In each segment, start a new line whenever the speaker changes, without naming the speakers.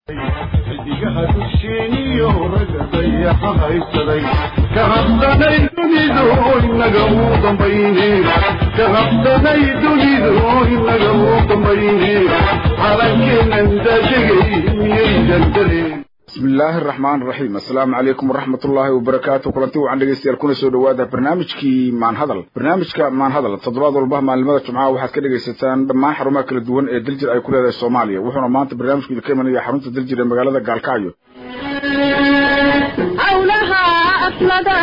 xidigaha dusheeniyo ragga dayaxa haysaday ka habsanay dunidu inaga uu dambayne ka habsanay dunidu inaga uu dambayne calankeenan daadegay miyay daldaleen
bismi illaahi araxmaan iraxiim assalaamu calaykum waraxmat ullaahi wabarakaatu kulanti wacan dhegeystayaal kuna soo dhawaada barnaamijkii maanhadal barnaamijka maanhadal toddobaad walba maalimada jumcaha waxaad ka dhegaysataan dhammaan xarumaha kala duwan ee daljir ay ku leedahay soomaaliya wuxuuna maanta barnaamijku idinka imanaya xarunta daljir ee magaalada gaalkacyo
hawlaha aslada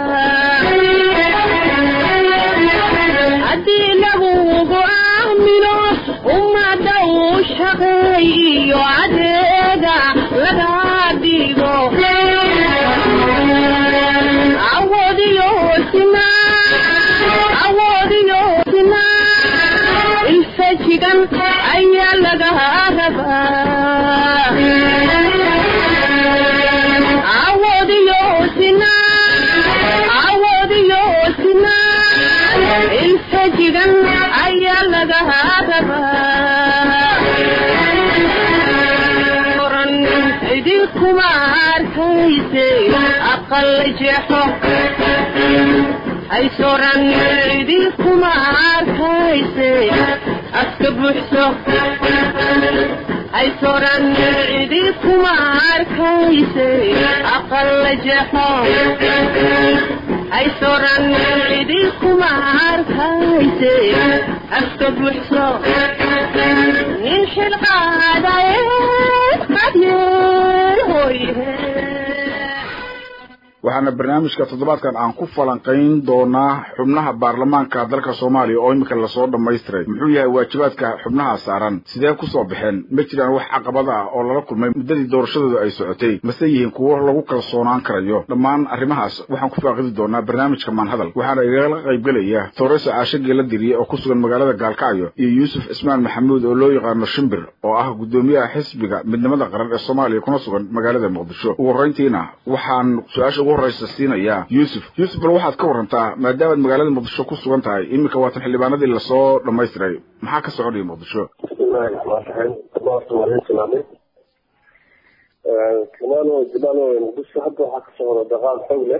haddii lagugu aamino ummada uu shaqeeyo adeega laga dhigo awoodiyo sina awoodiyo sina ilfajigan ayaa laga rabaa awoodiyo sina awoodiyo sina ilfajigan ayaa laga rabaa oran idinkuma arkayse aqal jeexo haysoran idinkuma arkayse aska buuxso haysoran idinkuma arkayse aqal jeexo haysoran idinkuma arkayse aska buuxso nin xilqaadaye qadyeel hoyhe
waxaana barnaamijka toddobaadkan aan ku falanqayn doonaa xubnaha baarlamaanka dalka soomaaliya oo iminka lasoo dhammaystiray muxuu yahay waajibaadka xubnaha saaran sidee kusoo baxeen ma jiraan wax caqabada ah oo lala kulmay muddadii doorashadooda ay socotay mase yihiin kuwo lagu kalsoonaan karayo dhammaan arrimahaas waxaan ku faaqidi doonaa barnaamijka maanhadal waxaana igala qaybgelaya tooreso caasho geela diriye oo ku sugan magaalada gaalkacyo iyo yuusuf cismaan maxamuud oo loo yaqaano shimbir oo ah guddoomiyaha xisbiga midnimada qaran ee soomaaliya kuna sugan magaalada muqdisho ugu horreyntiina waxaan su-aasha ugu horreysa siinayaa yuusuf yuusuf bal waxaad ka warantaa maadaamaad magaalada muqdisho ku sugan tahay iminka waatan xildhibaanadii lasoo dhammaystiray maxaa ka soconaya muqdisho
bismillahi raxmaan raxiim horta waa idin salaamay kamaalo jamaalo muqdisho hadda waxaa ka socda daqaal xoog leh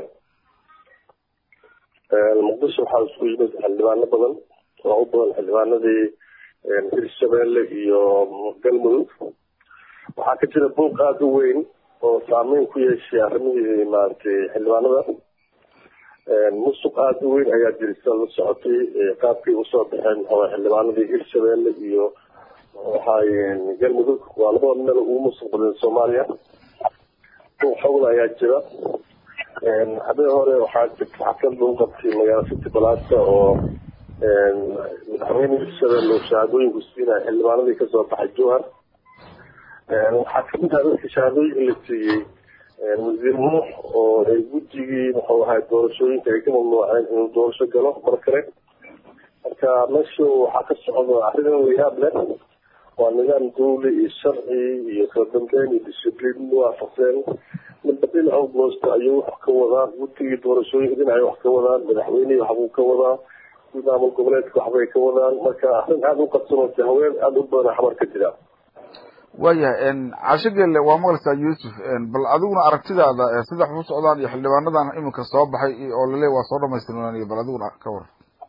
muqdisho waxaa isku yimid xildhibaano badan oo u badan xildhibaanadii hirshabeelle iyo galmudug waxaa ka jira buuq aada u weyn oo saameyn ku yeeshay arrimihii maaragtay xildhibaanada musuq aada u weyn ayaa jirisa la socotay qaabkay usoo baxeen maxaa xildhibaanadii hirshabeelle iyo waxay galmudug waa labada meel ugu musuq badan soomaaliya buuq xogla ayaa jira habeen hore waxaa jirta xaflad lagu qabtay magaala city balasa oo madaxweyne hirshabeelle oo shahaadooyinku siinaya xildhibaanadii kasoo baxay jowhar waxaa kamid ah dadka shahaadooyinka la siiyey wasiir nuux oo ay guddigii muxuu ahay doorashooyinka ay ka mamnuuceen inuu doorasho galo mar kale marka meesha waxaa ka socda arrin layaab leh waa nidaam dawli iyo sharci iyo kala dambeyn iyo discibliin waafaqseen midba dhinaca goosta ayuu wax ka wadaa guddigii doorashooyinka dhinacay wax ka wadaan madaxweynihii waxbuu ka wadaa maamul goboleedka waxbay ka wadaan marka arrin aada u qabsanoosa haween aada u badan xamar ka jira
waayahay caasho geelle waa maqlaysaa yuusuf bal adiguna aragtidaada sida wax u socdaan iyo xildhibaanadan iminka soo baxay oo lale waa soo dhamaystirnaan bal adiguna ka war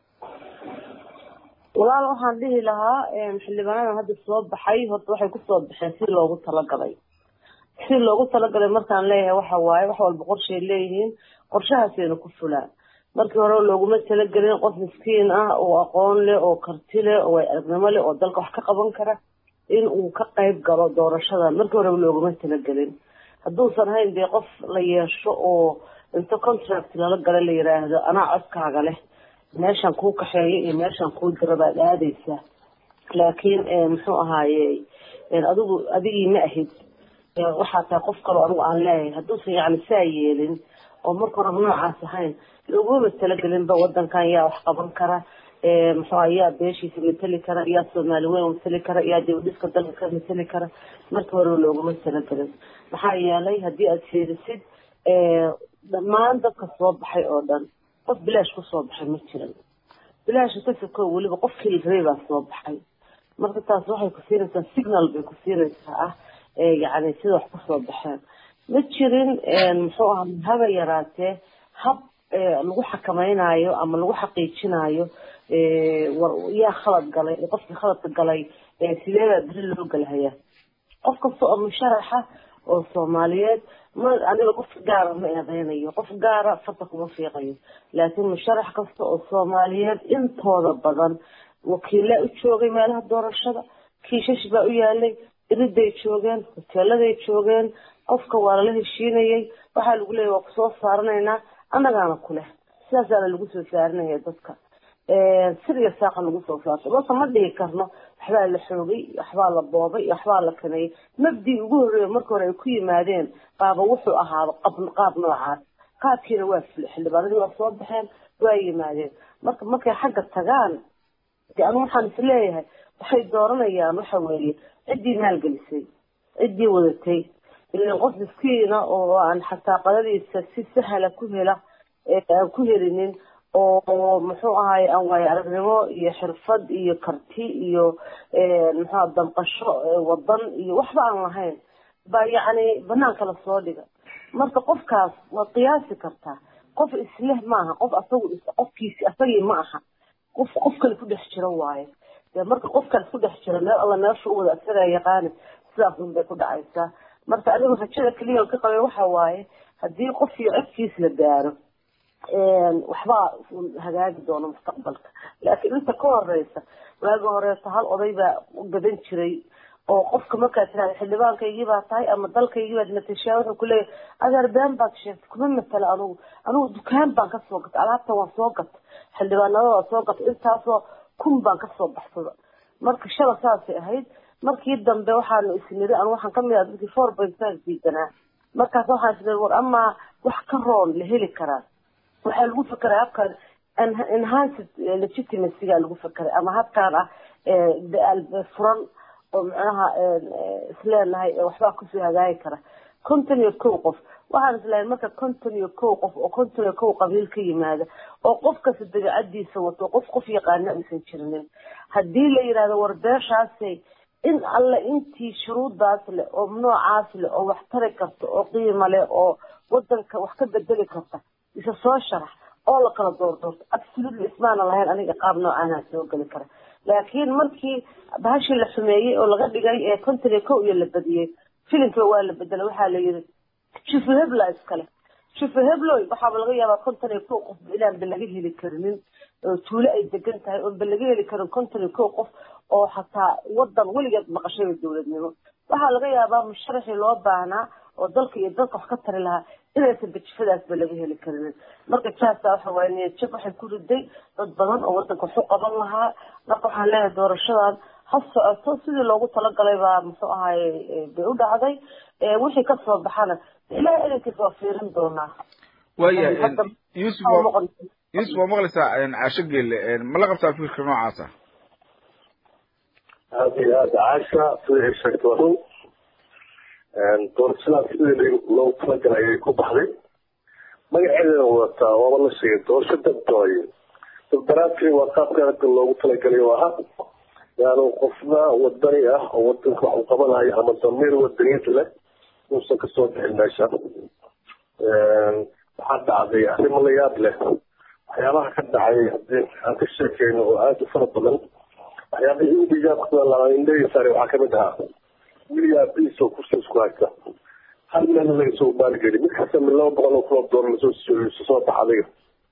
walaal waxaan dhihi lahaa xildhibaanadan hadda soo baxay horta waxay kusoo baxeen si loogu talagalay si loogu talagalay markaan leeyahay waxa waaye wax walba qorshay leeyihiin qorshahaasayna ku fulaan markii hore looguma talagelin qof miskiin ah oo aqoon leh oo karti leh oo way aragnimo leh oo dalka wax ka qaban kara in uu ka qayb galo doorashada markii hore looguma talagelin hadduusan hayn dee qof la yeesho oo inta contract lala gala la yiraahdo anaa codkaaga leh meeshan kuu kaxeeyo iyo meeshan kuu diro baad aadaysaa laakiin muxuu ahaaye adigu adigii ma ahid waxaa tahay qof kaloo anigu aan leeyahay hadduusan yacni saa yeelin oo marka horeba noocaas ahayn looguma talagelinba wadankan yaa wax qaban kara muxuu yaa beeshiisa mateli kara yaa soomaali weyn mateli kara yaa dibadhiska dalka ka mateli kara markii horeba looguma talagelin maxaa yeelay haddii aada fiirisid dhammaan dadka soo baxay oo dhan qof bilaash kusoo baxay ma jiran bilaasha ka sokow weliba qofkii la rabay baa soo baxay marka taas waxay ku siinaysaa signal bay ku siinaysaa ah yani sida wax kusoo baxeen ma jirin muxuu ahaa haba yaraatee hab lagu xakamaynayo ama lagu xaqiijinayo war yaa khalad galay qofkii khaladka galay sideedaa beri loo galhayaa qof kasta oo musharaxa oo soomaaliyeed ma aniga qof gaara ma eedeynayo qof gaara farta kuma fiiqayo laakiin musharax kasta oo soomaaliyeed intooda badan wakiilaa u joogay meelaha doorashada kiishash baa u yaalay iriday joogeen hoteeladay joogeen qofka waa lala heshiinayay waxaa lagu leeyahy waa kusoo saaranaynaa annagaana kuleh sidaasaana lagu soo saarinaya dadka sir iyo saaqa lagu soo saarto marka ma dhihi karno waxbaa la xoogay waxbaa la boobay waxbaa la kaneeyay mabdii ugu horreeya marka hore ay ku yimaadeen baaba wuxuu ahaaba qab qaab noocaas qaabkiina waa fule xildhibaanadii waa soo baxeen waa yimaadeen marka markay xagga tagaan de anu waxaan is leeyahay waxay dooranayaan waxa weeye ciddii maalgelisay ciddii wadatay ilan qof miskiina oo aan xataa qadadiisa si sahla ku hela aan ku helinin oo muxuu ahaay aan waayo aragnimo iyo xirfad iyo karti iyo muxua damqasho wadan iyo waxba aan lahayn baa yacni banaanka lasoo dhiga marka qofkaas waad qiyaasi kartaa qof isleh maaha qof asagu qofkiisi asagii ma aha qof qof kale ku dhex jiro waayo dee marka qof kale ku dhex jiro meel alla meesha u wada asagaa yaqaani sidaas un bay ku dhacaysaa marka anigu rajada keliya ka qabay waxa waaye haddii qof iyo codkiis la gaaro waxbaa hagaagi doona mustaqbalka laakiin inta ka horeysa waagi horeeto hal oday baa gadan jiray oo qofka markaa tirahda xildhibaankaygii baa tahay ama dalkaygii baad matashaa wuxuu kuleeyahay adeer been baad sheegtay kuma matala anugu anugu dukaan baan kasoo gatay alaabtan waan soo gatay xildhibaanada waa soo gatay intaasoo kun baan kasoo baxsada marka shala saasay ahayd markii dambe waxaanu isniri anu waxaan kamid ah dadkii four point five diidanaa markaas waxaan isniri war amaa wax ka roon la heli karaa waxaa lagu fekeray habkan enhanced legitimacyga lagu fekeray ama habkaan ah furan oo macnaha isleenahay waxbaa kusoo hagaagi kara konton iyo kow qof waxaan islahay marka konton iyo kow qof oo konton iyo kow qabiil ka yimaada oo qof kasta dabeecadiisa wato qof qof yaqaana aysan jirinin haddii la yidhahdo war beeshaasay in alle intii shuruudaas leh oo noocaas leh oo wax tari karta oo qiimo leh oo wadanka wax ka bedeli karta isa soo sharax oo la kala doordoorto absolutely ismaana lahayn aniga qaab noocaana soo geli kara laakiin markii bahashii la xumeeyey oo laga dhigay ee konton iyo kow iyo la badiyey filimkiiba waa la bedelay waxaa la yidhi shufu hebla iskale shufu hebloy waxaaba laga yaabaa konton iyo kow qof inaan ba laga heli karinin oo tuulo ay degan tahay oon ba laga heli karin konton iyo kow qof oo xataa wadan weligeed maqashada dowladnimo waxaa laga yaabaa musharaxii loo baahnaa oo dalka iyo dalka wax ka tari lahaa inaysan bajifadaasba laga heli karinin marka jaasa waxa waaye niyad jab waxay ku riday dad badan oo wadanka wax u qaban lahaa marka waxaan leeyahay doorashadan ha socoto sidii loogu talagalay baa muxuu ahaye bay u dhacday wixii kasoo baxana ilahay edankiis waa fiirin doonaa
waya yusuf yusuf waa maqlaysaa caasho geelle ma la qabtaa fikirka noocaasa
aada iyo aada caasha siday ay sheegtay waa run doorashadaas sidii loogu talagalay ayay ku baxday magaceedana wadataa waaba la sheegay doorasho dabdooye dabdaraadkii waa qaabka hadda loogu talagalay oo aha yaanu qofna wadani ah oo wadanka wax u qabanayo ama damiir wadaniyad leh uusan kasoo bixin meesha waxaa dhacday arrimo la yaab leh waxyaabaha ka dhacay hadii aan ka sheekeyno oo aada u fara badan waxyaabihii udigaindhehisaare waxaa kamid ahaa wiliyaa biis oo kursi isku haysta hal meel laga soo maalgeli mid kasta mid laba boqol oo kuloo doolar lasoo soo baxa adiga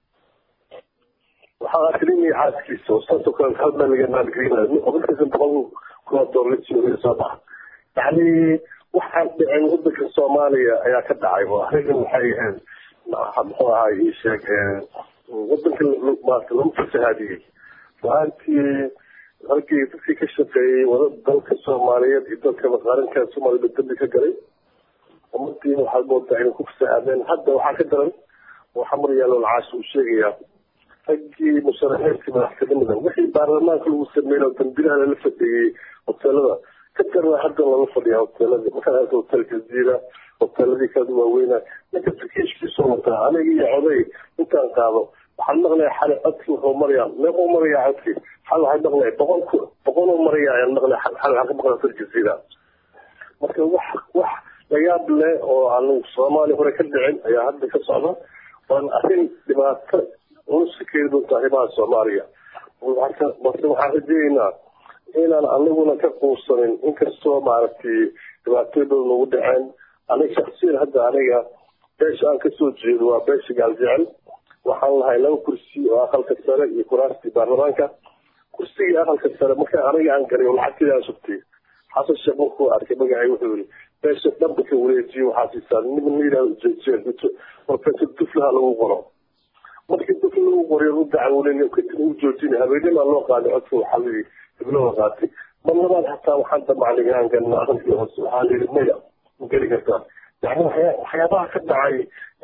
waxaa akrinaya xaaskiisa oo saasoo kale hal meel laga maalgelinayo oo mid kasta boqol kuloo doolar lasoo soo baxa yacni waxaan dhicin wadanka soomaaliya ayaa ka dhacay oo arrigan waxay ahayd muxuu ahaa ii sheeg wadanka maarata lagu fasahaadiyey maaantii halkii dadkii ka shaqeeyey wada dalka soomaaliyeed iyo dalka qaranka soomaliya dambi ka galay umadii waxaad moodaa inay ku fasahaadeen hadda waxaa ka daran oo xamar yaalo lacaash uu sheegayaa raggii musharaxiintii madaxtinimada wixii baarlamaanka lagu sameeyey oo dambilaha lala fadhiyey hoteelada ka darna hadda lala fadhiya hoteeladii markaad arka hotel jaziira hoteeladii kala waaweyna ninka tukiishkiisoo wataa aniga iyo coday intaan qaado waxaan maqlaya xali codki wuxuu marayaa meequu marayaa codki xal waxaan maqlaya boqol boqoluu maraya ayaan maqlaya xal waxaan ka maqlaya hotel jaziira marka wax wax layaab leh oo aan soomaaliya hore ka dhicin ayaa hadda ka socda waan arrin dhibaato ulusa keeni doonta arrimaha soomaaliya marka balse waxaan rajeeynaa inaan anaguna ka quusanin inkastoo maaragtay dhibaatooyin badan nagu dhaceen aniga shaksiyan hadda aniga beesha aan kasoo jeedo waa beesha gaaljecel waxaan lahay laba kursi oo aqalka sare iyo kuraastii baarlamaanka kursigii aqalka sare marka aniga aan galay oo lacagteeda aan sugtay xasan sheekh markuu arkay magacay wuxuu yiri beesha dhanba ka wareejiyo waxaa siisaa nin la yidhahdo professor duflaha lagu qoro markii dufla lagu qoray u dacwoolen kadib u joojinay habeennimaa loo qaaday codka waxaa layidhi hiblada qaatay mar labaad xataa waxaan damacnay inaan galno aqalkii hoose waxaa layidhi maya ma geli kartaa yani waxyaa- waxyaabaha ka dhacay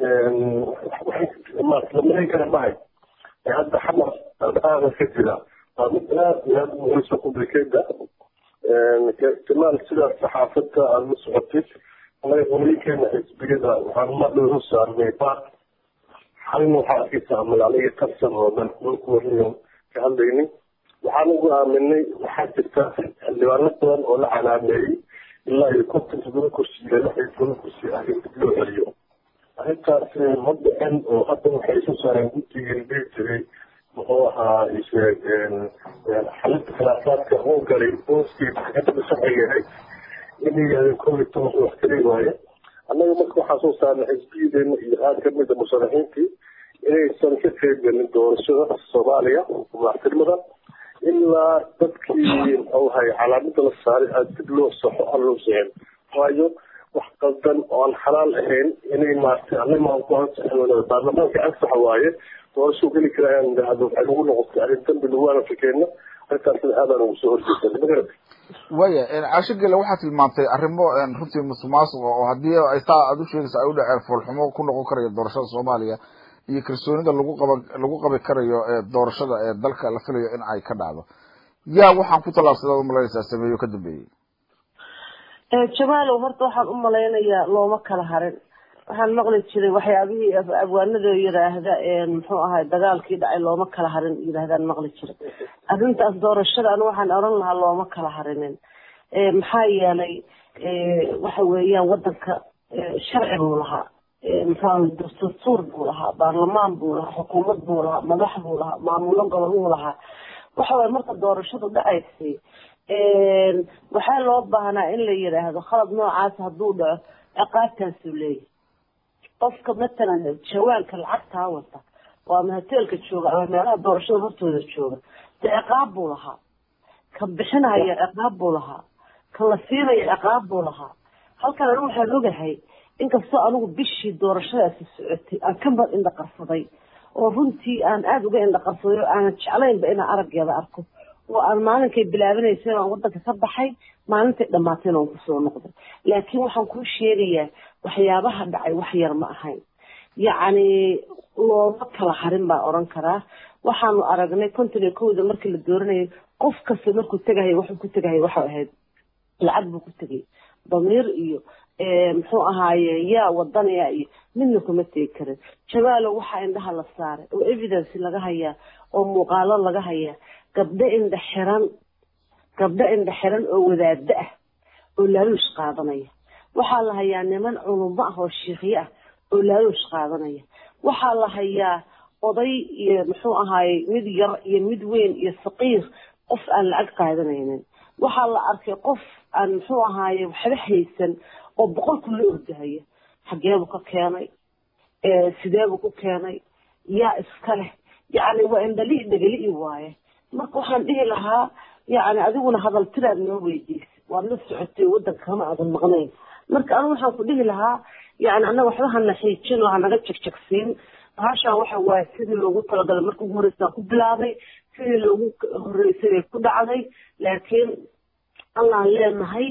lamalayn kara mahay ee hadda xamar dhaqaaqa ka jira waa mid aad iyo aad u muhiimsan complicated kamaal sidaas saxaafadda aada la socotid anaga qolooyinkeena xisbiyada waxaan madhow u saarnay baaq xalin waxaa arkaysaa magaalaya tarsan oo dhan dhulku wariyo ka hadlaynin waxaan ugu aaminay waxaa jirta xildhibaano badan oo la calaameeyey ilaa iyo konton todoba kursi iyo lix iyo toban kursi ah in dib loo celiyo arrintaas ma dhicin oo hadda waxay isu saareen guddigii dhihi jiray muxuu ahaa isheeg xalinta khilaafaadka uu galay booskii maxkamadda sharciga ahayd inay yidhahdeen kow iyo tobanka wax kali waaye annaga marka waxaan soo saarnay xisbiyadeena iyo qaar kamid a musharaxiintii inaysan ka qeyb gelin doorashada soomaaliya madaxtinimada ilaa dadkii muxuu ahay calaamada la saaray aad dib loo saxo aan loo sixin waayo wax qaldan oo aan xalaal ahayn inay maartay annaga ku ansaxin baarlamaanka ansaxa waaye doorashuu geli kara aan idhaahdo waxay nagu noqotay arrin dambi lagu anafikeena arrintaasna aadaan ugu soo horjeesanay magarata
waya caasho gele waxaa tilmaantay arrimo runtii musuqmaasuqa oo haddii ay saa aada u sheegaysa ay u dhaceen foolxumo ku noqon karayo doorashada soomaaliya iyo kalsoonida lagu qaba lagu qabi karayo ee doorashada ee dalka la filayo in ay ka dhacdo yaa waxaan ku tallaabsada umalanaysaa sameeyo ka dambeeyey
jamaalow horta waxaan u malaynayaa looma kala harin waxaan maqli jiray waxyaabihii abwaanada yiraahda muxuu ahay dagaalkii dhacay looma kala harin yiraahdaan maqli jiray arrintaas doorashada anu waxaan oran lahaa looma kala harinin maxaa yeelay waxa weeyaan wadanka sharci buu lahaa muxuu dastuur buu lahaa baarlamaan buu lahaa xukuumad buu lahaa madax buu lahaa maamulo gobol buu lahaa waxa waye marka doorashadu dhacaysay waxaa loo baahnaa in la yidhaahdo khalad noocaas hadduu dhaco ciqaabtaasuu leeyahy qofka matalan jawaanka lacagtaa wata waa mahateelka jooga ama meelaha doorashada hortooda jooga dee ciqaab buu lahaa ka bixinaya ciqaab buu lahaa ka la siinaya ciqaab buu lahaa halkan anigu waxaan ogahay inkastoo anigu bishii doorashadaasi socotay aan ka mar indhaqarsaday oo runtii aan aada uga indhaqarsaday oo aanan jeclaynba inaan araggeeda arko oo aan maalinkay bilaabanaysay aan wadanka ka baxay maalintay dhamaatayna aan kusoo noqday laakiin waxaan kuu sheegayaa waxyaabaha dhacay wax yar ma ahayn yacni looma kala harin baan odhan karaa waxaanu aragnay konton iyo kowda markii la dooranayay qof kasta markuu tegahaya wuxuu ku tegahaya waxay ahayd lacag buu ku tegay damiir iyo muxuu ahaaye yaa wadanaya iyo midna kuma tegi karin jabaalo waxaa indhaha la saaray oo evidence laga hayaa oo muuqaalo laga hayaa gabdho indha xiran gabdho indha xiran oo wadaado ah oo laaluush qaadanaya waxaa la hayaa niman culumo ah oo shiikhyo ah oo laaluush qaadanaya waxaa la hayaa oday iyo muxuu ahaaye mid yar iyo mid weyn iyo saqiir qof aan lacag qaadanaynin waxaa la arkay qof aan muxuu ahaaye waxba haysan oo boqolku la ordahaya xageebuu ka keenay sideebuu ku keenay yaa iska leh yacni waa indhalii dhegali'i waaye marka waxaan dhihi lahaa yacni adiguna hadaltiraad noo weydiisay waad la socotay waddanka kama aadan maqnayn marka anigu waxaan ku dhihi lahaa yacni annaga waxba hana xiijin oo hanaga jegjegsiin bahashaan waxa waaye sidii loogu talagalay marka ugu horreysaan ku bilaabay sidii loogu horreysay bay ku dhacday laakiin allaan leenahay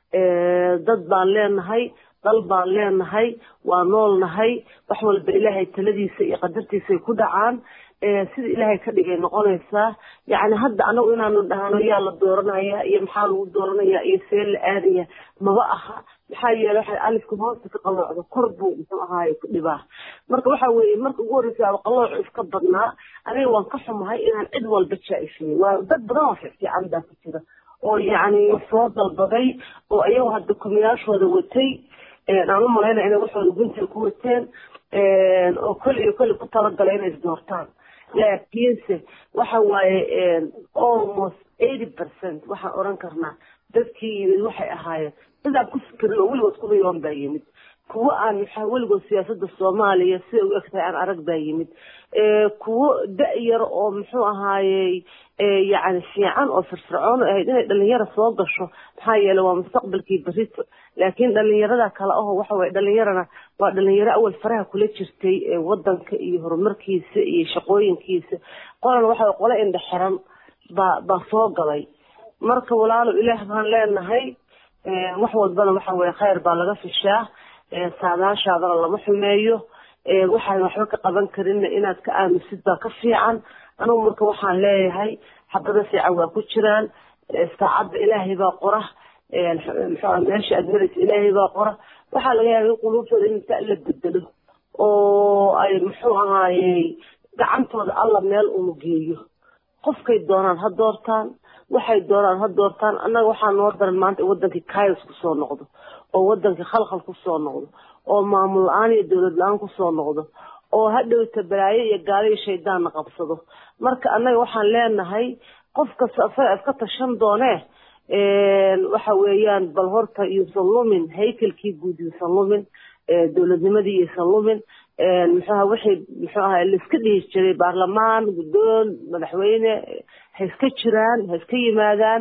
dad baan leenahay dal baan leenahay waa noolnahay wax walba ilaahay taladiisa iyo qadartiisay ku dhacaan sida ilaahay ka dhigay noqonaysaa yacni hadda anagu inaanu dhahno yaa la dooranaya iyo maxaa lagu dooranaya iyo see la aadaya maba aha maxaa yeele waxay alifka hoosta ka qaloocdo kor buu muxuu ahaaye ku dhibaa marka waxa weeye marka ugu horreysa aba qaloocu iska badnaa aniga waan ka xumahay inaan cid walba jaa-ifiyey waa dad badan oo fiicfiican baa ku jira oo yacni soo dalbaday oo ayago hadda kumiyaashooda watay aan u malaynaya inay waxooda guntiga ku wateen oo kol iyo kole ku talagalay inay isdoortaan laakiinse waxa waaye almost eighty percent waxaan oran karnaa dadkii yimid waxay ahaayeen dad aan ku fikirin oo weligood ku riyoon baa yimid kuwo aan maxaa weligood siyaasada soomaaliya sida u egtahay aan arag baa yimid kuwo da-yar oo muxuu ahaayey yacni fiican oo firfircoon oo ahayd inay dhalinyaro soo gasho maxaa yeelay waa mustaqbalkii berito laakiin dhalinyarada kale aho waxa waye dhalinyarana waa dhalinyaro awal faraha kula jirtay wadanka iyo horumarkiisa iyo shaqooyinkiisa qolan waxa qole indhe xiran baa baa soo galay marka walaalo ilaah baan leenahay wax walbana waxa weye khayr baa laga fishaa saadaashaadana lama xumeeyo waxaan waxba ka qaban karinna inaad ka aamusid baa ka fiican anugu marka waxaan leeyahay xabado fiican waa ku jiraan saacadda ilaahay baa qora muxuu meesha aad maraysa ilaahay baa qora waxaa laga yaaba in quluubtooda in inta la bedelo oo ay muxuu ahaayey gacantooda alla meel unu geeyo qofkay doonaan ha doortaan waxay doonaan ha doortaan annaga waxaa noo daran maanta in wadankii kayos kusoo noqdo oo wadankii khalkhal kusoo noqdo oo maamul la-aan iyo dowlad la-aan kusoo noqdo oo hadhowta balaayo iyo gaalo iyo shaydaanna qabsado marka annaga waxaan leenahay qof kasta asaga iska tashan doonee waxa weeyaan bal horta yuusan lumin haykelkii guud yuusan lumin dowladnimadii yuusan lumin muxuaha wixii muxuu ahaa laiska dhihi jiray baarlamaan guddoon madaxweyne ha iska jiraan ha iska yimaadaan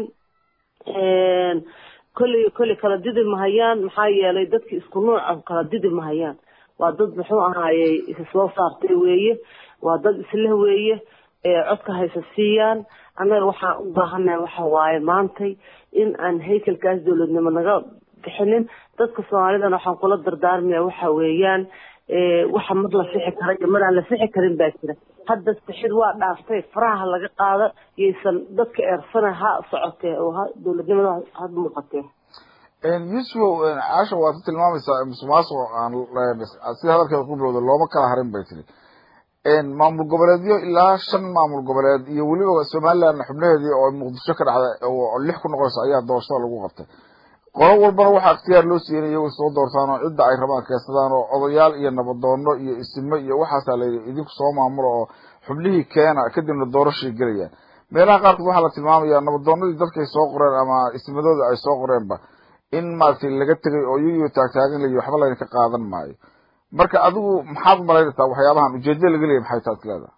kolley kolley kala didi mahayaan maxaa yeelay dadki isku nuuca kala didi mahayaan waa dad muxuu ahaayey isa soo saartay weeye waa dad isleh weeye codka haysa siiyaan annaga waxaan u baahanahay waxa waaye maantay in aan haykelkaas dowladnimo naga bixinin dadka soomaalidana waxaan kula dardaarmaya waxa weeyaan waxa mar la sixi kara iyo mar aan la sixi karin baa jira hadda sixid waa dhaaftay faraha laga qaado yaysan dadka eersana ha socotee oo ha dowladnimada ha muuqatee
yusufow caasha waad ku tilmaamaysaa musuqmaasuq aan sida hadalkeeda ku bilowda looma kala harin bay tiri maamul goboleedyo ilaa shan maamul goboleed iyo weliba somaliland xubnaheedii oo muqdisho ka dhacda oo lix ku noqonaysa ayaa doorashada lagu qabtay qolo walbana waxaa ikhtiyaar loo siiyey in iyagu soo doortaan oo cidda ay rabaan keensadaan oo odayaal iyo nabadoono iyo isimo iyo waxaasaa layidhi idinku soo maamulo oo xubnihii keena kadibna doorashay gelayaan meelaha qaarkood waxaa la tilmaamayaa nabadoonadii dadkay soo qoreen ama ismadooda ay soo qoreenba in maaragtay laga tegay oo iyagiyo taagtaagan layi waxba laydinka qaadan maayo marka adigu maxaad umalaynaysaa waxyaabahan ujeedada laga leeyay maxay taad leedahay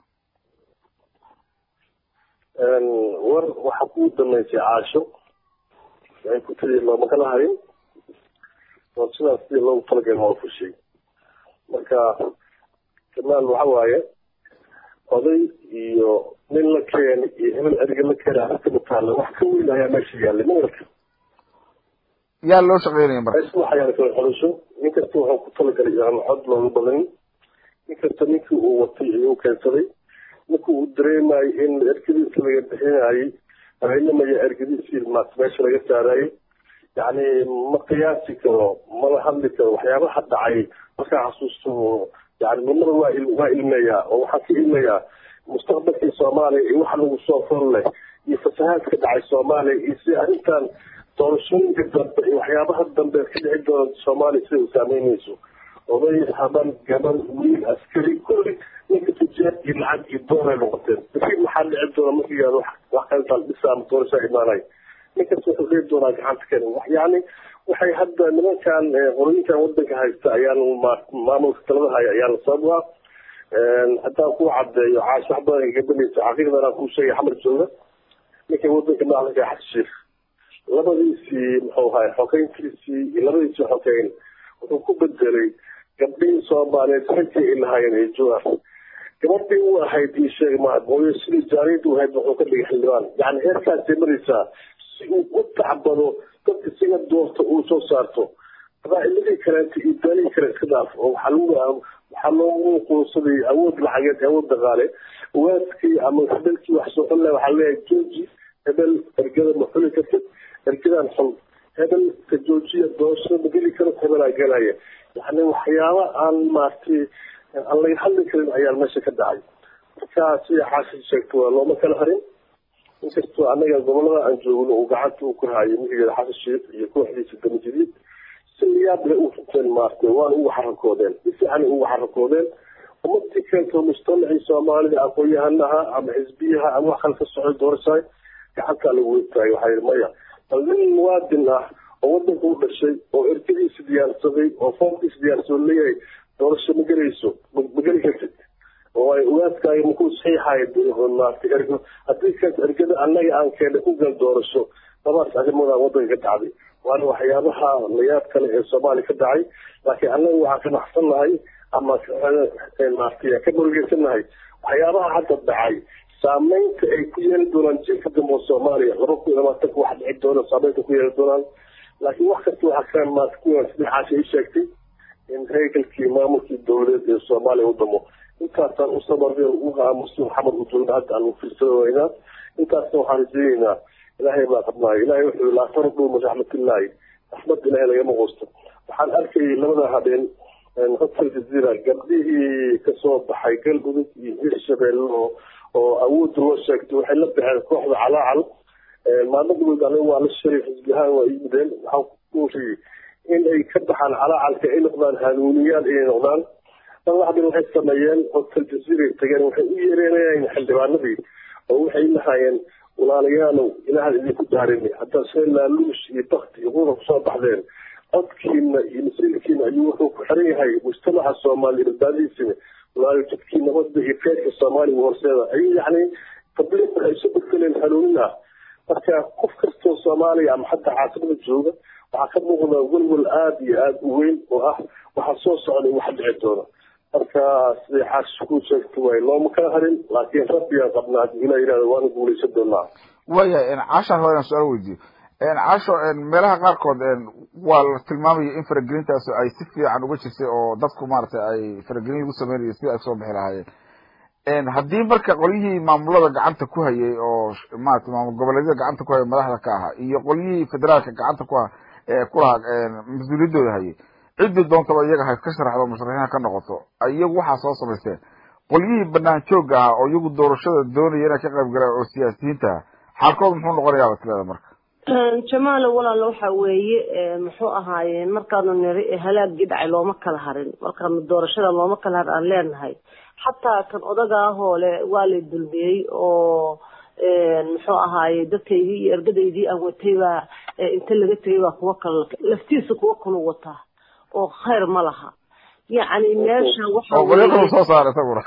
war waxaa kuu damaysay caasho waxay ku tiri looma kala harin oo sidaas sidii loogu talagalay waa fushay marka kamaal waxa waaye oday iyo nin la keeni iyo hebel eriga la keeni arrinta mataalla wax ka weyn ayaa meesha yaallay magarka
yaa loo shaqeynaya marka
meesha waxaa yaala kala xolisho nin kasta wuxuu ku talagalay aan cod looga badanin nin kasta ninkii uu watay ayuu keensaday ninkii uu dareemayay in ergadiisa laga bixinayay habeenimaya ergadiisii maas meesha laga saarayay yacni ma qiyaasi karo mala hadli karo waxyaabaha dhacay markaa xasuusto yani nimada waa waa ilmeeyaa oo waxaan ka ilmeeyaa mustaqbalkii soomaaliya iyo waxa lagu soo fol leh iyo fasahaadka dhacay soomaaliya iyo si arrintan doorashooyinka dambe iyo waxyaabaha dambe ka dhici doona soomaaliya sida u saameynayso oday haban gaban wiil askari kulli ninka tujaad iyo lacag iyo dooray noqoteen beri maxaa dhici doona markii yaado wax kalintaan dhisa ama doorashaa imaanay ninkas wuxuu leey doonaa gacanta kani yani waxay hadda nimankan qorooyinkan wadanka haysta ayaan maamulka talada haya ayaana sabab ah haddaan ku cadeeyo caash wax badan gabanaysa xaqiiqdan aan kuu sheegay xamar jooga ninkay wadanka madaxda ka xashiif labadiisii muxuu ahay xogeyntiisii iyo labadiisii xogeyn wuxuu ku bedelay gabdhihii soomaaliyeed xilkii ay lahaayeen ee juar gabadhii u ahayd ii sheeg ma mooye sidii jaariyadii u ahayd wuxuu ka dhigay xildhibaan yani heerkaasay maraysaa si uu u tacbado dadka siga doorta uu soo saarto qabaa'iladii kaleeta iyo daanihii kale iska dhaaf oo waxaa lagu waxaa loogu quunsaday awood lacageed awood dhaqaale waaskii ama hebelkii wax soo xun leh waxaa leeyahay jooji hebel ergada ma xuli kartid ergadan xun hebel ka joojiya doorashada ma geli karo hebelaa gelaya yani waxyaaba aan maaragtay aan laga hadli karin ayaa meesha ka dhacay marka sida xaashi sheegto waa looma kala harin inkastoo annaga gobolada aan joogno uu gacanta uu ku hayo mihigeeda xasan sheekh iyo kooxdiisa damajadiid si yaab leh u runteen maartay waana ugu xarakoodeen si fiican ugu xarakoodeen umadii keento mustamacii soomaalida aqoon-yahanaha ama xisbiyaha ama wax kale ka socday doorashaay gacantaa lagu weytaay waxaa yidhi maya bal nin muwaadin ah oo wadanka u dhashay oo ergadiisa diyaarsaday oo foomkiisa diyaarsado leeyahay doorasho ma gelayso ma geli kartid oo ay ugaadkaayo makuu saxiixayo maartay ergo haddii kaas ergada annaga aan keena ku gal doorasho labaas arrimoodaan wadanka ka dhacday waana waxyaabaha layaab kale ee soomaaliya ka dhacay laakiin annaga waxaan ka baxsannahay ama maartay ka murugeysannahay waxyaabaha hadda dhacay saameynta ay ku yeeli doonaan jiilka dambe oo soomaaliya laba kun iyo labaatanka wax dhici doona saameynta ku yeeli doonaan laakiin wax kasta waxaa ka maarta kuwan saddexaasha ii sheegtay in haykalkii maamulkii dowladeed ee soomaaliya u damo intaasaan u sabarnay u aamusi maxamed u joogna hadda aan fiirsanaynaa intaasna waxaan rajaynaynaa ilaahay baa qabnaayo ilaahay wuxuu laa tardu min raxmatillaahi raxmad ilaahay lagama quusto waxaan arkayay labada habeen hotel jazeera gabdhihii kasoo baxay galmudug iyo hirshabeelle oo oo awoodda loo sheegtay waxay la baxeen kooxda calaacal maalmadoood aniga waa la shiray xisbiyahaan waa yimideen waxaan ku riyey in ay ka baxaan calaacalka ay noqdaan hanuuniyaal inay noqdaan madaxdan waxay sameeyeen hotel jazeera tageen waxay u yeereynayeen xildhibaanadii oo waxay lahaayeen walaalayaalow ilaahan idinku daarini haddaad shee laaluush iyo bakti iyo quda kusoo baxdeen codkiina iyo masiirkiina ayuu wuxuu ku xiran yahay mujtamaca soomaaliya badbaadihiisina walaalo jidkii nabadda iyo keedka soomaaliya horseeda ayuu yacni tabliiq waxay isu beddeleen hanuunina marka qof kastoo soomaaliya ama xataa caasimada jooga waxaa ka muuqda welwel aada iyo aada u weyn oo ah waxaa soo socday wax dhici doona marka siday xaash ku sheegta waay looma kala harin laakiin rabbigaan qabnaa haddii ilaa yihahdo waana guulaysan doonaa
waayahay caashaan hore aan su-aal weydiiyo caasho meelaha qaarkood waa la tilmaamaya in faragelintaas ay si fiican uga jirtay oo dadku maaragtay ay faragelin ugu sameynaya sida ay soo bixi lahaayeen haddii marka qolyihii maamulada gacanta ku hayay oo maarata maamul goboleedyada gacanta ku hayay madaxda ka ahaa iyo qolyihii federaalka gacanta ku ku lahaa mas-uuliyadooda hayay ciddii doontaba iyaga ha ka sharaxdo musharaxiina ka noqoto iyagu waxaa soo samaysteen qolyihii banaan joogga ah oo iyagu doorashada doonaya inay ka qayb galaan oo siyaasiyiinta ah xaalkooda muxuu noqonayaa basleeda marka
jamaalo walaalo waxa weeye muxuu ahaaye markaanu niri halaagii dhacay looma kala harin markaanu doorashada looma kala harin aan leenahay xataa kan odaga ahoo le waa lay dulmiyey oo muxuu ahaaye dadkaydii iyo ergadaydii aan watay baa inta laga tegay baa kuwa kale laftiisa kuwa kalu wataa oo khayr ma laha yacni meesha waxa
oo soo saara isaguna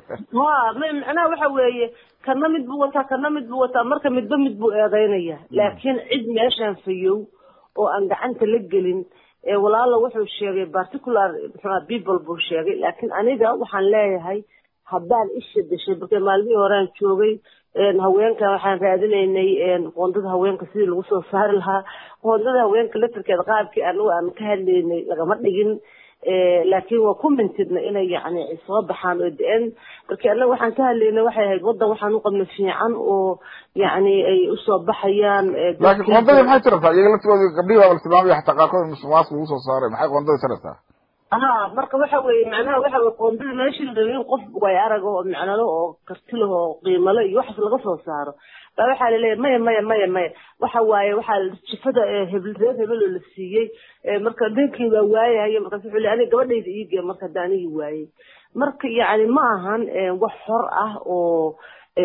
ha macnaha waxa weeye kana mid buu wataa kana mid buu wataa marka midba mid buu eedeynaya laakiin cid meeshaan fayow oo aan gacanta la gelin walaalo wuxuu sheegay particular muxua people buu sheegay laakiin aniga waxaan leeyahay haddaan isha dashay marka maalmihii horean joogay haweenka waxaan raadinaynay qoondada haweenka sidii lagu soo saari lahaa qoondada haweenka laftirkeeda qaabkii anagu aan ka hadlaynay lagama dhigin laakiin waa ku mintidna inay yani soo baxaan oo de-en marka annaga waxaan ka hadlaynay waxay ahayd waddan waxaan u qabna fiican oo yani ay usoo baxayaan
laakiin qoondadii maxay tirabtaa iyaga laftigooda gabdhihii baa la tilmaamaya xataa qaarkood musuqmaasuq lagu soo saaray maxay qoondadii tirabtaa
ha marka waxa weye macnaha waxa weye qoondada meesha la rabay in qof way arag oo macnalo oo karti leh oo qiimalo iyo waxaas laga soo saaro baa waxaa laleeyahy maya maya maya maya waxa waaye waxaa jifada hebel reer hebel oo la siiyey marka ninkii waa waayahay markaas wuxuu le aniga gabadhayda iigee marka hadda anigii waayey marka yacni ma ahan wax xor ah oo